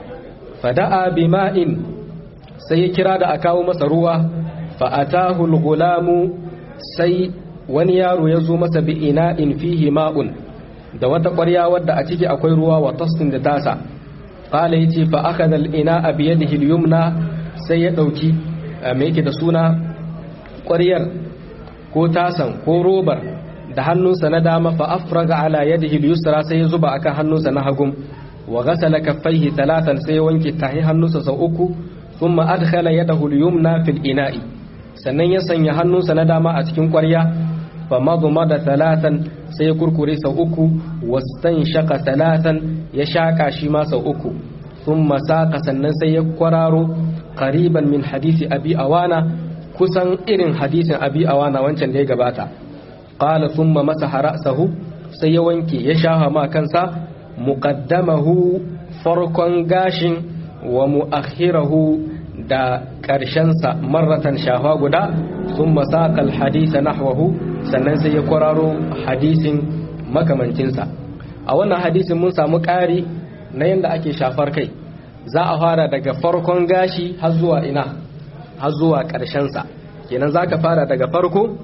Speaker 1: fada'a bima'in sai ya kira da a kawo masa ruwa fa'atahu al-gulamu sai wani yaro ya zo masa bi ina'in fihi ma'un da wata ƙwarya wadda a ciki akwai ruwa wa tastin da tasa qala yace fa akhadha al-ina'a bi yadihi al-yumna sai ya dauki me yake da suna ƙwaryar ko tasan ko robar da hannunsa na dama fa afraga ala yadihi al-yusra sai ya zuba akan hannunsa na hagum wa ghasala kaffaihi talatan sai ya wanke tahi hannunsa sau uku thumma adkhala yadahu al-yumna fil ina'i sannan ya sanya hannunsa na dama a cikin ƙwarya fa madmada talatan sai ya kurkure sau uku wastan shaka talatan ya shaka shi ma sau uku thumma saqa sannan sai ya kwararo qariban min hadisi abi awana kusan irin hadisin abi awana wancan da ya gabata qala thumma masaha ra'sahu sai ya wanke ya shafa ma kansa muqaddamahu farkon gashin wa mu'akhirahu da ƙarshensa marratan shafa guda sun masaƙal hadisa nahwahu sannan sai ya kwararo hadisin makamancinsa a wannan hadisin mun samu ƙari na yadda ake shafar kai za a fara daga farkon gashi har zuwa ina har zuwa ƙarshensa kenan za ka fara daga farko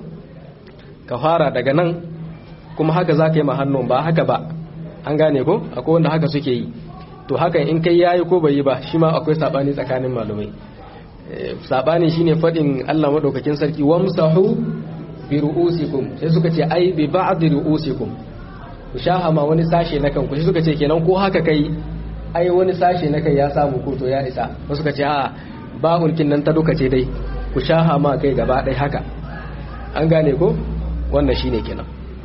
Speaker 1: ka fara daga nan kuma haka za ka yi hannun ba haka ba an gane ko akwai wanda haka suke yi to hakan in kai yayi ko bai yi ba shi ma akwai sabani tsakanin malumai sabani shine fadin Allah madaukakin sarki wamsahu bi ru'usikum sai suka ce ai bi ba'd ru'usikum ku shahama wani sashe na kanku sai suka ce kenan ko haka kai ai wani sashe na kai ya samu ko to ya isa wasu suka ce a ba hulkin nan ta duka ce dai ku shahama kai gaba ɗaya haka an gane ko wannan shine kenan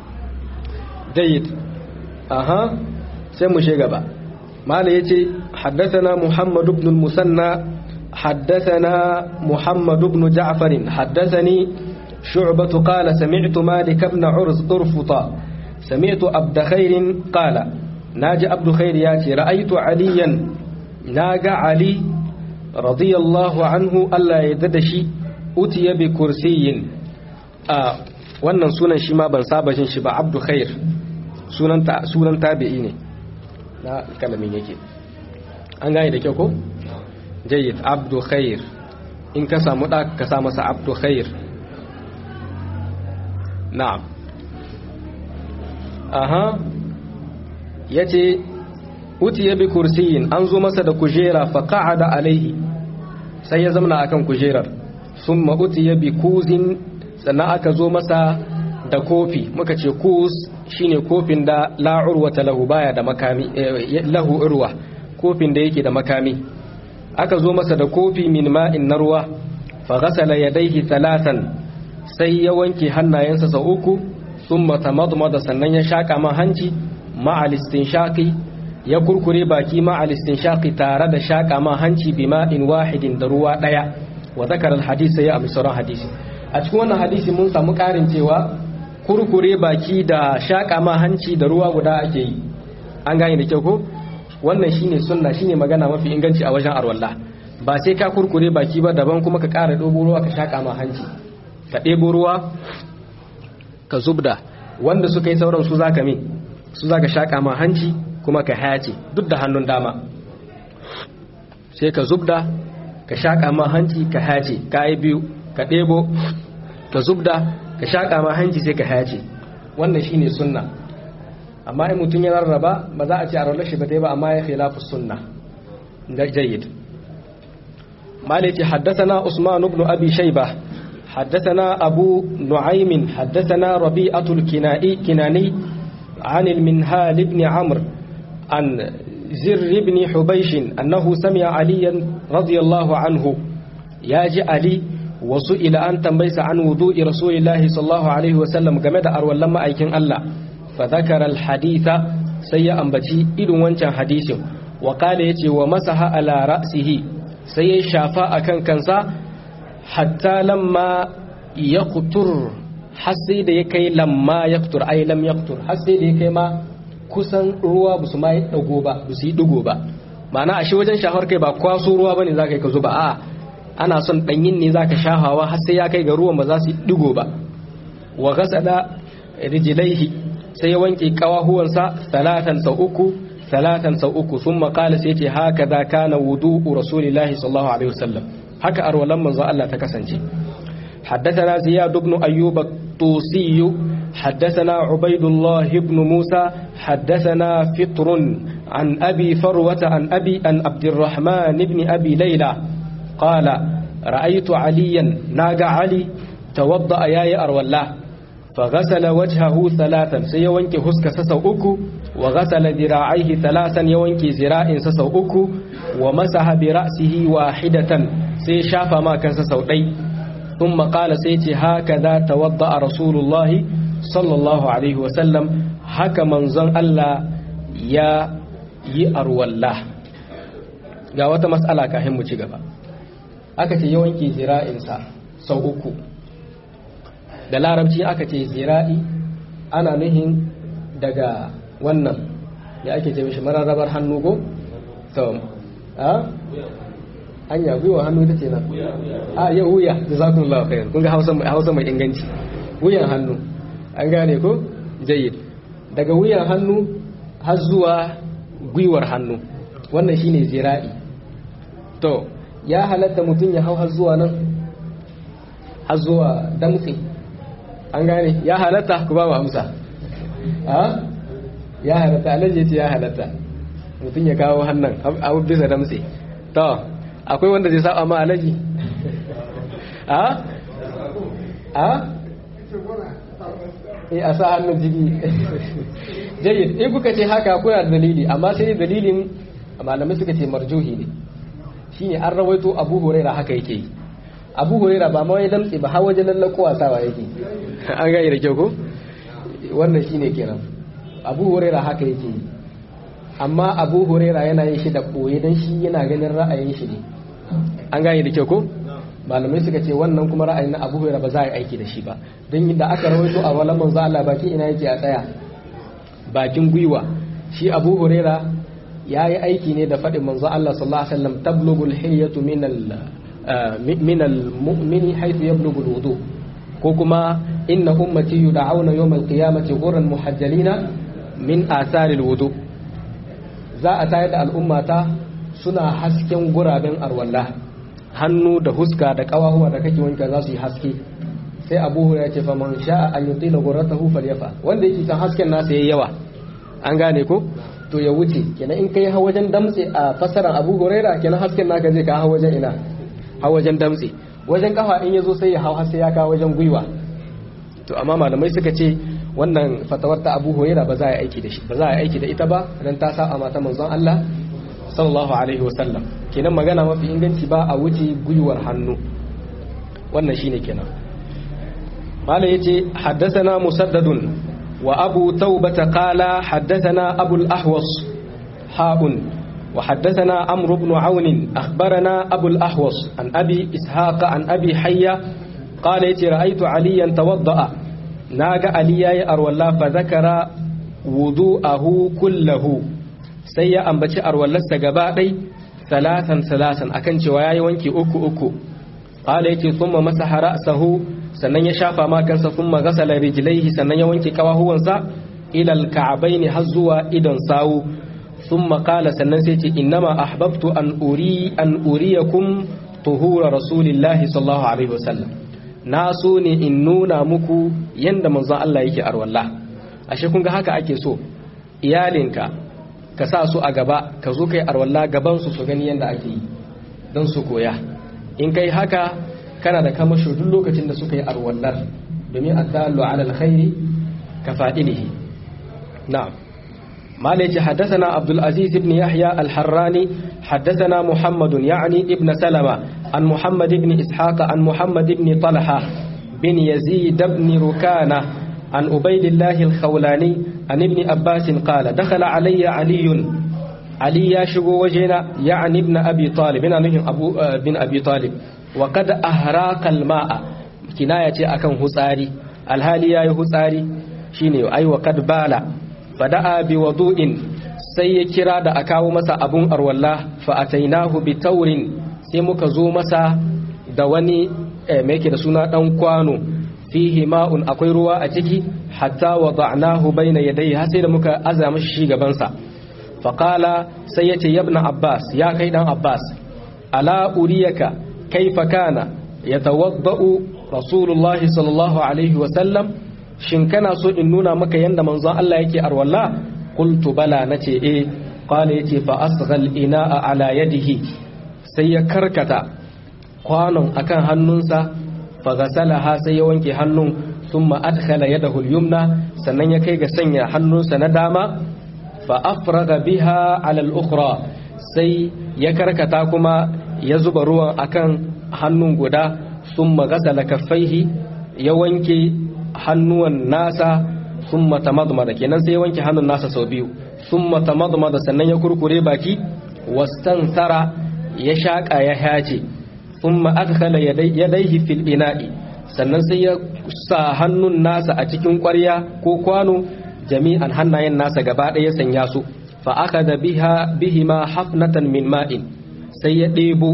Speaker 1: jayyid aha sai mu she gaba mala yace haddathana muhammad ibn al-musanna حدثنا محمد بن جعفر حدثني شعبة قال سمعت مالك بن عرز أرفطا سمعت عبد خير قال ناجى عبد خير ياتي رأيت عليا ناجى علي رضي الله عنه ألا يددشي أتي بكرسي آه wannan sunan shi ma ban saba jin shi ba abdu khair sunan ta sunan tabi'i ne na kalamin yake an gane da kyau ko jayyid abdu khair in ka samu da ka sa masa abdu khair na'am aha yace utiya bi kursiyin an zo masa da kujera fa qa'ada alaihi sai ya zamana akan kujerar summa utiya bi kuzin sannan aka zo masa da kofi muka ce kus shine kofin da la urwata lahu baya da makami lahu urwa kofin da yake da makami aka zo masa da kofi min ma'in na ruwa fa ghasala yadayhi talatan sai ya wanke hannayensa sau uku thumma tamadmada sannan ya shaka man hanci ma'al istinshaqi ya kurkure baki ma'al istinshaqi tare da shaka man hanci bi ma'in wahidin da ruwa daya wa zakara al ya amsa ran hadisi a cikin wannan hadisi mun samu karin cewa kurkure baki da shaka man hanci da ruwa guda ake yi an gane da kyau ko wannan shine sunna shine magana mafi inganci a wajen arwallah ba sai ka kurkure baki ba daban kuma ka ƙara ɗebo ruwa ka shaƙa ma hanci ka ɗebo ruwa ka zubda wanda suka yi sauran su za ka min su za ka shaƙa ma hanci kuma ka hayace duk da hannun dama sai ka zubda ka shaƙa ma hanci ka hayace ka yi biyu ka ɗebo ka zubda ka shaƙa ma hanci sai ka hayace wannan shine sunna amma in mutum ya rarraba ba za a ce a rarra shi ba ta ba amma ya khilafu sunna jayyid maliki haddathana usman ibn abi shayba haddathana abu nu'aym haddathana rabi'atu al-kinai kinani عن المنهال بن عمرو عن زر بن حبيش أنه سمع عليا رضي الله عنه ياجي علي وسئل أن تنبيس عن وضوء رسول الله صلى الله عليه وسلم كمدى أروى لما أيكن الله فذكر الحديث سيء أنبتي إذن وانشان حديث وقال يتي ومسح على رأسه سيء شافاء كان كنسا حتى لما يقتر حسي da ya kai lamma yaktur ai lam yaktur hasai da ya kai ma kusan ruwa ba su ma yi dago ba ba su yi digo ba ma'ana a shi wajen shafar kai ba kwaso ruwa bane za ka yi ka zuba a ana son danyin ne za ka shafawa har sai ya kai ga ruwan ba za su yi digo ba wa gasada rijilaihi sai ya wanke kawahuwansa salatan sau uku salatan sau uku sun makala sai ce haka za kana wudu rasulillahi sallallahu alaihi wasallam haka arwalan manzo Allah ta kasance حدثنا زياد بن أيوب الطوسي حدثنا عبيد الله بن موسى حدثنا فطر عن أبي فروة عن أبي أن عبد الرحمن بن أبي ليلى قال رأيت عليا ناقع علي توضأ يا أروى الله فغسل وجهه ثلاثا سيوانك هسك سسوءك وغسل ذراعيه ثلاثا يوانك زراء سسوءك ومسح برأسه واحدة سيشاف ما كان سسوء ثم قال سيتي هكذا توضأ رسول الله صلى الله عليه وسلم هكا منزن الله يا يأروى الله ga wata matsala kafin mu ci gaba aka ce yawanki zira'insa sau uku da larabci aka ce zira'i ana nuhin daga wannan ya ake ce mishi mararrabar hannu go? so a? hanya gwiwa hannu ita ce nan a yau wuya da za ku nula kayan kun ga hausa mai inganci wuyan hannu an gane ko jayyid daga wuyan hannu har zuwa gwiwar hannu wannan shine zira'i to ya halatta mutum ya hau har zuwa nan har zuwa damtse an gane ya halatta ku ba mu amsa a ya halatta alaji ce ya halatta mutum ya kawo hannun abu bisa damtse to akwai wanda zai saba ma alaji a a eh a sa hannun jiki jayyid in kuka ce haka kuna da dalili amma sai dalilin malamai suka ce marjuhi ne shine an rawaito abu huraira haka yake yi abu huraira ba ma wai damtse ba har wajen lallako wasawa yake an gani da kyau ko wannan shine kenan abu huraira haka yake yi amma abu huraira yana yin shi da koye don shi yana ganin ra'ayin shi ne an gane da kyau ko malamai suka ce wannan kuma ra'ayin na abu huraira ba za a yi aiki da shi ba don da aka rawaito a walan manzo Allah bakin ina yake a tsaya bakin gwiwa shi abu huraira ya yi aiki ne da faɗin manzo Allah sallallahu alaihi wasallam tablugul hilyatu min al min al mu'mini haythu yablughu al wudu ko kuma inna ummati yud'auna yawm al qiyamati ghurran muhajjalina min athari al wudu za a tayar da al'ummata suna hasken guraben arwalla hannu da huska da kawahuwa da kake wanka za su yi haske sai abu ya ce faman sha'a an yuti na guratahu falyafa wanda yake san hasken nasa yayi yawa an gane ko to ya wuce kenan in kai ha wajen damtse a fasaran abu huraira kenan hasken naka zai ka ha wajen ina ha wajen damtse wajen kafa in yazo sai ya hau har sai ya kawo wajen gwiwa to amma malamai suka ce wannan fatawar ta abu huraira ba za a yi aiki da shi ba za a yi aiki da ita ba dan ta sa a mata manzon Allah sallallahu alaihi wasallam kenan magana mafi inganci ba a wuce gwiwar hannu wannan shine kenan malai yace haddathana musaddadun wa abu taubata qala haddathana abul ahwas haun wa haddathana amr ibn aun akhbarana abul ahwas an abi ishaq an abi hayya qala yace ra'aytu aliyan tawadda'a naga ali yayi arwalla fa zakara wudu'ahu kullahu sai ya ambaci arwallarsa gaba ɗai salatan salatan akan cewa yayi wanki uku uku qala yace thumma masaha ra'sahu sannan ya shafa ma kansa thumma ghasala rijlaihi sannan ya wanke kawahuwansa ila al-ka'bayn har zuwa idan sawu thumma qala sannan sai ce innama ahbabtu an uri an uriyakum tuhura rasulillahi sallallahu alaihi wasallam na so ne in nuna muku yanda manzon Allah yake arwalla ashe kun ga haka ake so iyalinka ka sa su a gaba ka zo kai arwalla gaban su su gani yanda ake yi don su koya in kai haka kana da kamasho duk lokacin da suka yi arwallar domin addallu ala alkhairi ka fa'ilihi na'am مالك حدثنا عبد العزيز بن يحيى الحراني حدثنا محمد يعني ابن سلمة عن محمد بن إسحاق عن محمد بن طلحة بن يزيد بن ركانة عن عبيد الله الخولاني عن ابن عباس قال دخل علي علي علي يشغو وجهنا يعني ابن أبي طالب بن أبو بن أبي طالب وقد أهراق الماء كناية أكن هساري الهالي يا هساري شيني أي وقد بالا fada'a bi wadu'in sai ya kira da a kawo masa abun arwalla fa atainahu bi taurin sai muka zo masa da wani mai yake da suna dan kwano fihi ma'un akwai ruwa a ciki hatta wada'nahu bayna yadayhi har sai da muka aza mashi shi gaban sa fa qala sai yace yabna abbas ya kai dan abbas ala uriyaka kaifa kana yatawadda'u rasulullahi sallallahu alaihi wa sallam shin kana so in nuna maka yanda manzon Allah yake arwalla qultu bala nace eh qala yace fa asghal ina'a ala yadihi sai ya karkata kwanon akan hannunsa fa gasalaha sai ya wanke hannun thumma adkhala yadahu al-yumna sannan ya kai ga sanya hannunsa na dama fa afraga biha ala al-ukhra sai ya karkata kuma ya zuba ruwan akan hannun guda thumma gasala kaffaihi ya wanke hannuwan nasa sun mata madmada kenan sai ya wanke hannun nasa sau biyu sun mata madmada sannan ya kurkure baki wastan tara ya shaƙa ya hace sun ma'adkala ya daihi fil ina'i sannan sai ya sa hannun nasa a cikin ƙwarya ko kwano jami'an hannayen nasa gaba ɗaya sanya su fa aka da bihima hafnatan min ma'in sai ya ɗebo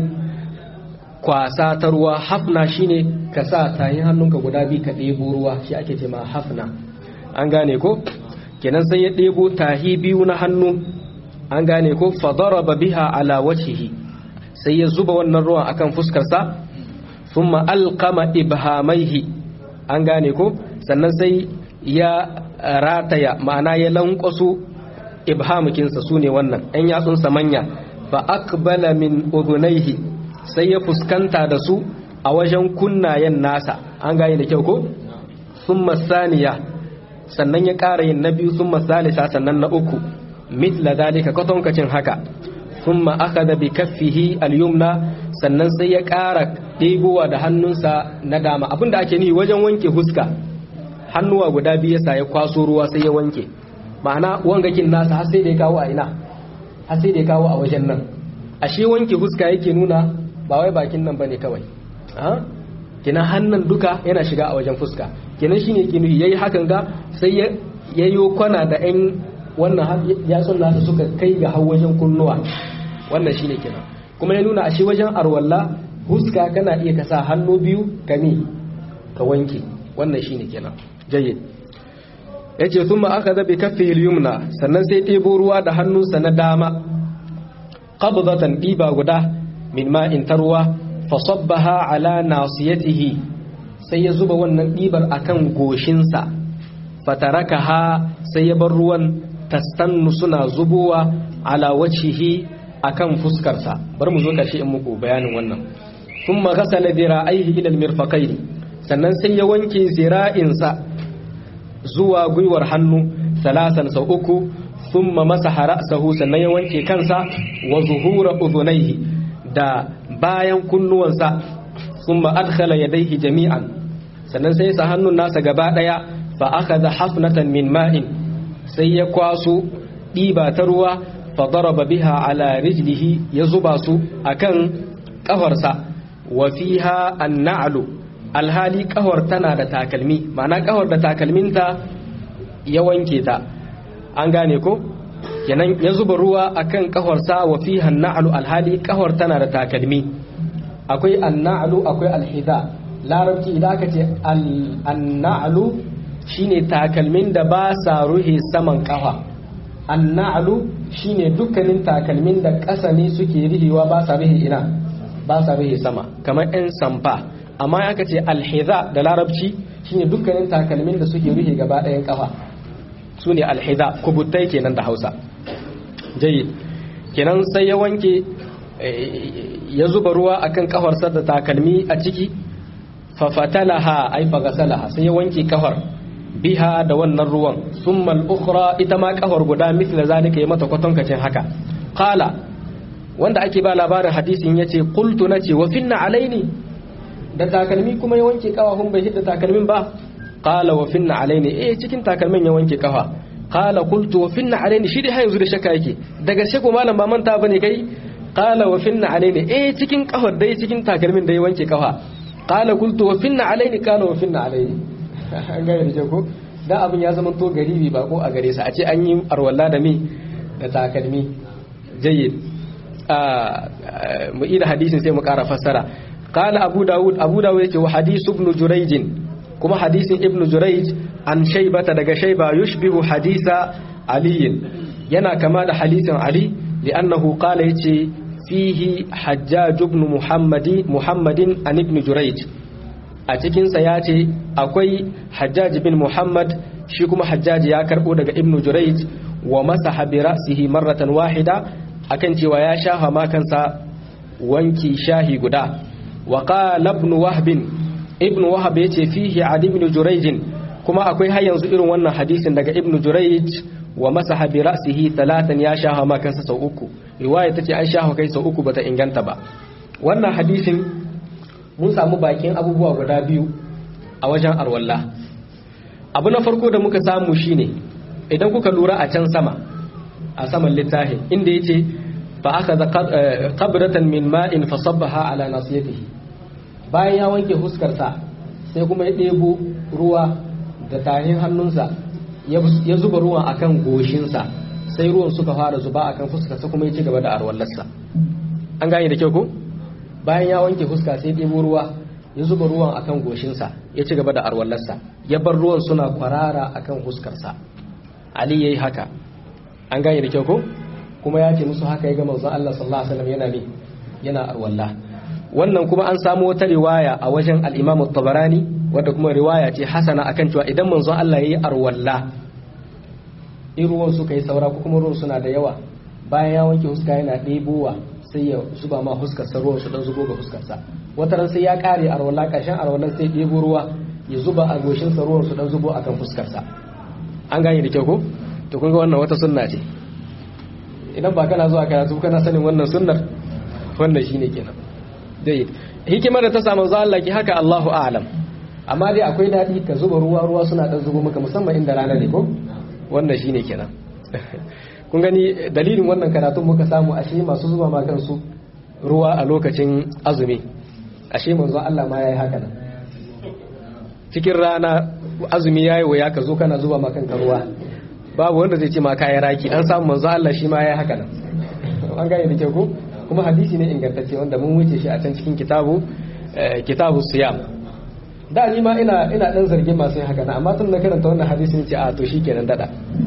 Speaker 1: kwasa ta ruwa hafna shine ka sa tayin hannunka guda biyu ka ɗebo ruwa shi ake ce ma hafna an gane ko kenan sai ya ɗebo tahi biyu na hannu an gane ko fadaraba biha ala wajhihi sai ya zuba wannan ruwan akan fuskarsa thumma alqama ibhamaihi an gane ko sannan sai ya rataya ma'ana ya lankwaso ibhamukinsa sune wannan ɗan yatsunsa manya fa aqbala min udhunaihi sai ya fuskanta da su a wajen kunnayen nasa an gane da kyau ko sun saniya sannan ya ƙara yin na biyu sun salisa sannan na uku mitla zalika kwatankacin haka sun aka da bi kaffihi al-yumna sannan sai ya ƙara ɗegowa da hannunsa na dama abinda ake nihi wajen wanke huska hannuwa guda biyu yasa ya kwaso ruwa sai ya wanke ma'ana wangakin nasa har sai da ya kawo a ina har sai da ya kawo a wajen nan ashe wanke huska yake nuna ba wai bakin nan bane kawai kenan hannun duka yana shiga a wajen fuska kenan shine yake nufi yayi hakan ga sai ya yayo kwana da ɗan wannan yatsun nasa suka kai ga har wajen kunnuwa wannan shine kenan kuma ya nuna ashe wajen arwalla huska kana iya kasa hannu biyu ka mi ka wanke wannan shine kenan jayyid yace thumma akhadha bi kaffihi al-yumna sannan sai ɗebo ruwa da hannunsa na dama qabdatan diba guda min ma'in tarwa fasabbaha ala nasiyatihi sai ya zuba wannan ɗibar akan goshinsa fatarakaha sai ya bar ruwan tastannu suna zubowa ala wacihi akan fuskarsa bar mu zo karshe in muku bayanin wannan thumma ghasala dira'aihi ila almirfaqaini sannan sai ya wanke zira'insa zuwa gwiwar hannu salasan sau uku thumma masaha ra'sahu sannan ya wanke kansa wa zuhura udhunayhi da bayan kunnuwansa thumma adkhala yadayhi jami'an sannan sai sa hannun nasa gaba daya fa akhadha hafnatan min ma'in sai ya kwaso ɗiba ta ruwa fa daraba biha ala rijlihi ya zuba su akan kafarsa wa fiha an-na'lu alhali kafar tana da takalmi ma'ana kafar da takalminta ya wanke ta an gane ko kenan ya zuba ruwa akan kafarsa wa fiha an-na'lu alhali kafar tana da takalmi akwai an-na'lu akwai al-hida larabci idan aka ce an-na'lu shine takalmin da ba sa ruhe saman kafa anna'lu shine dukkanin takalmin da ƙasa ne suke rihewa ba sa rihe ina ba sa rihe sama kamar ɗan samfa amma aka ce alhiza da larabci shine dukkanin takalmin da suke rihe gaba ɗayan kafa su ne alhiza kubuttai kenan da hausa jayi kenan sai ya wanke ya zuba ruwa akan kafarsa da takalmi a ciki fafatalaha ai fagasalaha sai ya wanke kafar biha da wannan ruwan summa al-ukhra ita ma kafar guda mithla zalika ya mata kwatankacin haka qala wanda ake ba labarin hadisin yace qultu nace wa finna alaini da takalmi kuma ya wanke kafafun bai hidda takalmin ba qala wa finna alaini eh cikin takalmin ya wanke kafa qala qultu wa finna alaini shi dai har yanzu da shakka yake daga shako malam ba manta bane kai qala wa finna alaini eh cikin kafar dai cikin takalmin da ya wanke kafa qala qultu wa finna alaini qala wa finna alaini an ga da ko da abin ya zama to garibi ba ko a gare sa a ce an yi arwalla da mi da takalmi jayyid mu ida hadisin sai mu kara fassara qala abu daud abu daud yace wa hadith ibn jurayj kuma hadisin ibn jurayj an shaybata daga shayba yushbihu hadisa ali yana kama da hadisin ali li'annahu qala yace fihi hajjaj ibn muhammadi muhammadin an ibn jurayj a cikin sa yace akwai hajjaj bin muhammad shi kuma hajjaj ya karbo daga ibn jurayj wa masaha bi ra'sihi marratan wahida akan cewa ya shafa ma kansa wanki shahi guda wa qala ibn wahb ibn wahab yace fihi adi ibn jurayj kuma akwai har yanzu irin wannan hadisin daga ibn jurayj wa masaha bi ra'sihi talatan ya shafa ma kansa sau uku riwaya tace an shafa kai sau uku bata inganta ba wannan hadisin mun samu bakin abubuwa guda biyu a wajen arwalla abu na farko da muka samu shine idan kuka lura a can sama a saman littafin inda yace fa akhadha qabratan min ma'in fa sabbaha ala nasiyatihi bayan ya wanke huskarsa sai kuma ya ɗebo ruwa da tahin hannunsa ya zuba ruwan akan goshinsa sai ruwan suka fara zuba akan fuskarsa kuma ya ci gaba da arwallarsa an gane da kyau ko bayan ya wanke fuska sai ɗebo ruwa ya zuba ruwan akan goshinsa ya ci gaba da arwallarsa ya bar ruwan suna kwarara akan fuskarsa ali yayi haka an gane da kyau ko kuma ya ce musu haka ya ga manzon Allah sallallahu alaihi wasallam yana ne yana arwalla wannan kuma an samu wata riwaya a wajen al-Imam tabarani wadda kuma riwaya ce hasana akan cewa idan manzon Allah yayi arwalla in ruwan suka yi saura ko kuma ruwan suna da yawa bayan ya wanke huska yana ɗebowa sai ya zuba ma huskarsa ruwan su dan zubo ga huskarsa wata ran sai ya kare arwalla ƙarshen arwallan sai ɗebo ruwa ya zuba a goshinsa ruwan su dan zubo akan fuskarsa an gane da kyau ko to kun ga wannan wata sunna ce idan ba kana zuwa karatu kana sanin wannan sunnar wannan shine kenan dai hikimar da ta samu za Allah ki haka Allahu a'lam amma dai akwai dadi ka zuba ruwa ruwa suna dan zubo maka musamman inda rana ne ko wannan shine kenan kun gani dalilin wannan karatun muka samu ashe masu zuba ma kansu ruwa a lokacin azumi ashe manzo Allah ma yayi haka nan cikin rana azumi yayi waya ka zo kana zuba ma kanka ruwa babu wanda zai ce ma kayan raki an samu manzo Allah shi ma ya haka nan an gane da kyau ko kuma hadisi ne ingantacce wanda mun wuce shi a can cikin kitabu kitabu siyam da ni ma ina ina dan zargin masu yin haka na amma tun na karanta wannan hadisi ne ce a to shikenan dada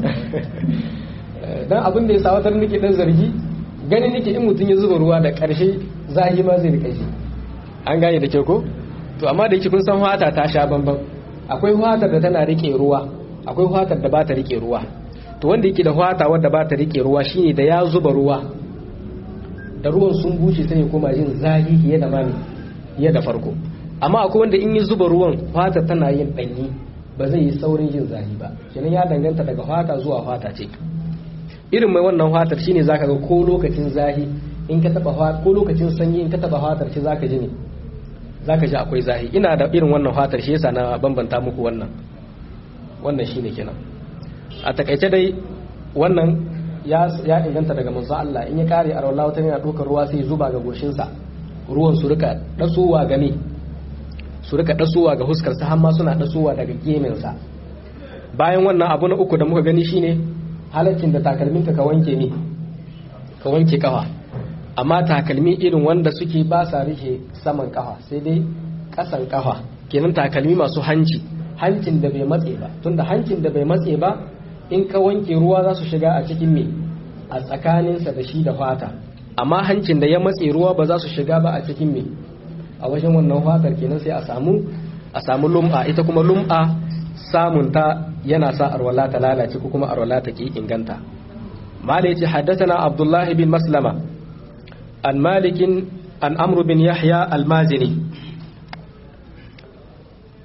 Speaker 1: dan abin da ya sa wata nake dan zargi ganin nake in mutum ya zuba ruwa da karshe zahi ma zai rika shi an gane da kyau ko to amma da yake kun san fata ta sha bamban akwai fatar da tana rike ruwa akwai fatar da ba ta rike ruwa to wanda yake da fata wadda ba ta rike ruwa shine da ya zuba ruwa da ruwan sun bushe sai ya koma jin zahi fiye da mami fiye da farko amma akwai wanda in yi zuba ruwan fata tana yin danyi ba zai yi saurin jin zahi ba kenan ya danganta daga fata zuwa fata ce irin mai wannan fatar shine zaka ga ko lokacin zahi in ka taba ko lokacin sanyi in ka taba fatar ce zaka ji ne zaka ji akwai zahi ina da irin wannan fatar shi yasa na bambanta muku wannan wannan shine kenan a takaice dai wannan ya inganta daga manzo Allah in ya kare a rawla wata yana dokar ruwa sai zuba ga goshinsa ruwan su rika dasowa game su rika dasowa ga huskar sa har ma suna dasowa daga gemin sa bayan wannan abu na uku da muka gani shine halaccin da takalmin ka wanke ne ka wanke kafa amma takalmi irin wanda suke ba sa rike saman kafa sai dai kasan kafa kenan takalmi masu hanci hancin da bai matse ba tunda hancin da bai matse ba in ka wanke ruwa za su shiga a cikin me a tsakaninsa da shi da fata amma hancin da ya matse ruwa ba za su shiga ba a cikin me a wajen wannan fatar kenan sai a samu a samu lum'a ita kuma lum'a samun ta yana sa arwala ta lalace ko kuma arwala ta ki inganta mala yace haddathana abdullahi bin maslama an malikin an amru bin yahya al-mazini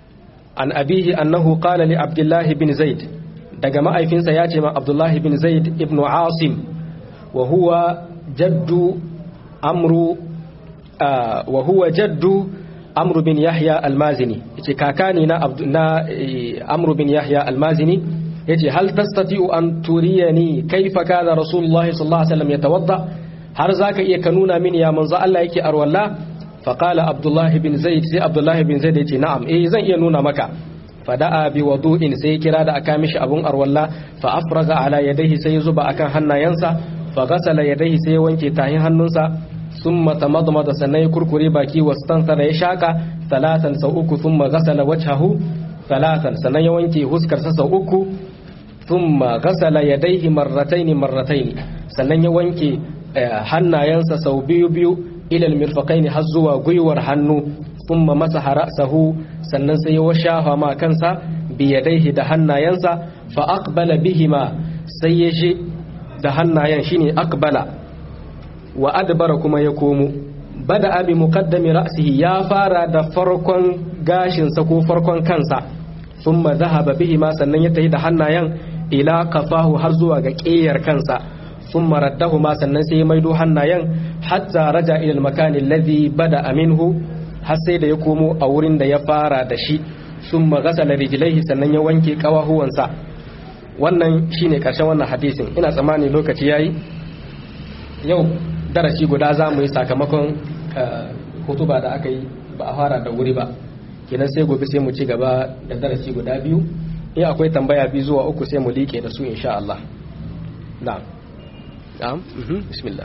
Speaker 1: an abihi annahu qala li abdullah bin zaid daga ma'aifinsa ya ce ma abdullah bin zaid ibn asim wa huwa jaddu amru wa huwa jaddu amru bin yahya almazini yace kakani na na amru bin yahya almazini yace hal tastati'u an turiyani kaifa kana rasulullah sallallahu alaihi wasallam yatawadda har zaka iya ka nuna mini ya manzo Allah yake arwalla fa qala abdullah bin zaid sai abdullah bin zaid yace na'am eh zan iya nuna maka fada'a bi wudu'in sai kira da aka mishi abun arwalla fa afraga ala yadayhi sai zuba akan hannayensa fa ghasala yadayhi sai wanke tahin hannunsa summa tamadmada sannan ya kurkure baki wastansara ya shaka talatan sau uku thumma ghasala wajhahu talatan sannan ya wanke huskarsa sau uku thumma ghasala yadayhi marratayn marratayn sannan ya wanke hannayensa sau biyu biyu ilal mirfaqaini har zuwa gwiwar hannu thumma masaha ra'sahu sannan sai ya shafa ma kansa bi yadayhi da hannayensa fa aqbala bihima sai ya je da hannayen shine aqbala wa adbara kuma ya komo bada abi muqaddami ra'sihi ya fara da farkon gashinsa ko farkon kansa thumma dhahaba bihima sannan ya tafi da hannayen ila kafahu har zuwa ga ƙeyar kansa thumma raddahuma sannan sai ya maido hannayen hatta raja ila al-makan alladhi bada minhu har sai da ya komo a wurin da ya fara da shi thumma ghasala rijlaihi sannan ya wanke kawahuwansa wannan shine karshen wannan hadisin ina tsammani lokaci yayi yau darasi guda za mu yi sakamakon hutuba da aka yi ba a fara da wuri ba kenan sai gobe sai mu ci gaba da darasi guda biyu in akwai tambaya biyu zuwa uku sai mu liƙe da su insha Allah na'am na'am bismillah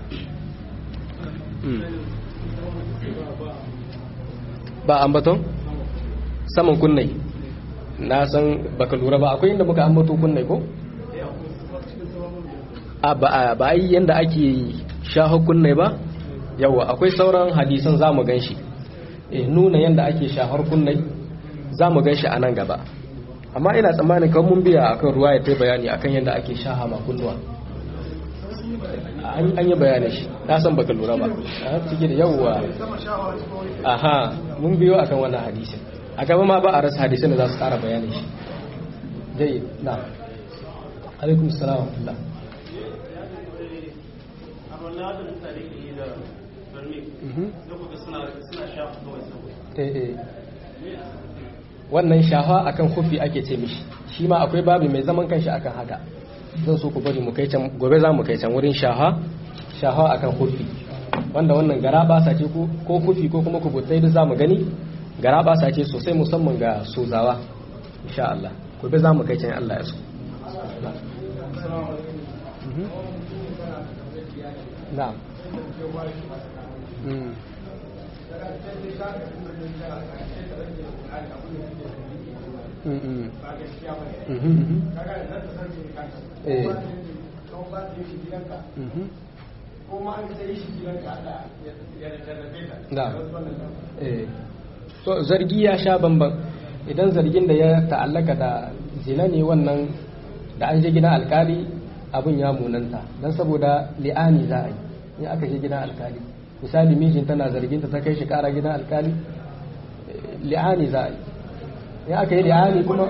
Speaker 1: ba ambaton saman kunnai na san baka lura ba akwai inda muka ambato kunnai ko a ba yi yanda ake shaho kunnai ba yawa akwai sauran hadisan za mu gan shi nuna yanda ake shahar kunnai za mu gan shi a nan gaba amma ina tsammanin kan mun biya akan ruwa ya ta bayani akan yanda ake shaha ma kunnuwa an yi bayanin shi na san baka lura ba a ciki da yawwa aha mun biyo akan wannan hadisin a gaba ma ba a rasa hadisin da za su kara bayanin shi jai na alaikum salam wa rahmatullah wannan shafa akan kufi ake ce mishi shi ma akwai babu mai zaman kanshi akan haka zan so ku bari mu kai can gobe za mu kai can wurin shaha shaha akan kufi wanda wannan gara ba sa ce ko kufi ko kuma kubutai duk za mu gani gara ba sa ce sosai musamman ga sozawa insha Allah gobe za mu kai can Allah ya so na'am so zargi ya sha bamban idan zargin da ya ta'allaka da zina ne wannan da an je gidan alkali abin ya munanta don saboda li'ani za a yi in aka je gidan alkali misali mijin tana zargin ta kai shi kara gidan alkali li'ani za a yi in aka yi li'ani kuma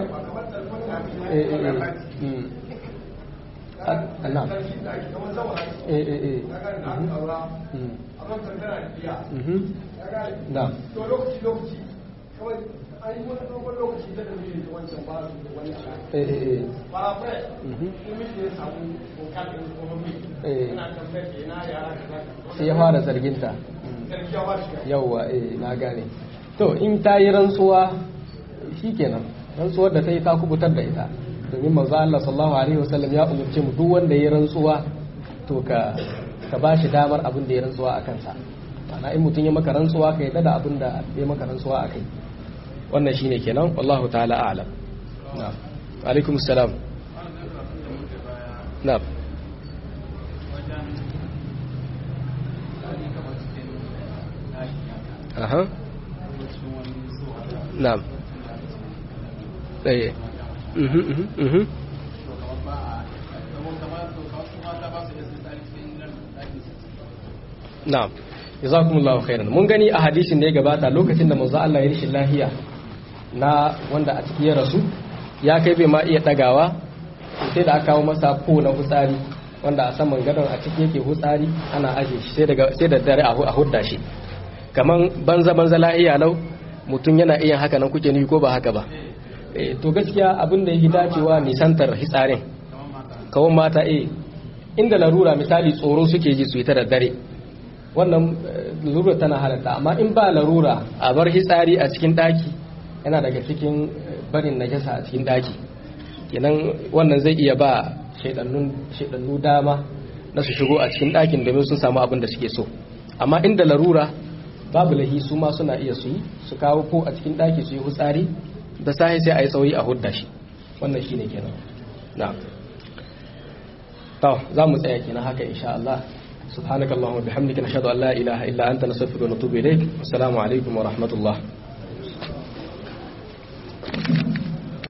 Speaker 1: sai ya fara zarginta yauwa na gane to in ta yi rantsuwa shi kenan rantsuwar da ta yi ta kubutar da ita domin manzo Allah sallallahu alaihi wasallam ya umurce mu duk wanda ya rantsuwa to ka ka bashi damar abin da ya rantsuwa a kansa ana in mutum ya maka rantsuwa ka yadda da abin da ya maka rantsuwa a kai wannan shine kenan wallahu ta'ala a'lam na'am alaikum salam na'am aha na'am tsaye mhm mhm mhm na'am jazakumullahu khairan mun gani a hadisin da ya gabata lokacin da manzo Allah ya rishin lafiya na wanda a ciki ya rasu ya kai bai ma iya dagawa sai da aka kawo masa ko na hutsari wanda a saman gadon a ciki yake hutsari ana aje shi sai da dare a hudda shi kaman banza banza lahiya lau mutum yana iya haka nan kuke ni ko ba haka ba to gaskiya abin da yake dacewa nisantar hitsarin kawon mata eh inda larura misali tsoro suke ji su yi ta da dare wannan larura tana halatta amma in ba larura a bar hitsari a cikin daki yana daga cikin barin najasa a cikin daki kenan wannan zai iya ba shaidannu dama na su shigo a cikin dakin domin sun samu abin da suke so amma inda larura babu lahi su ma suna iya su yi su kawo ko a cikin daki su yi hutsari da sahi sai a yi tsauri a hudda shi wannan shine kenan na to za mu tsaya kenan haka insha Allah سبحانك اللهم وبحمدك نشهد أن لا إله إلا أنت نستغفرك ونتوب إليك والسلام عليكم ورحمة الله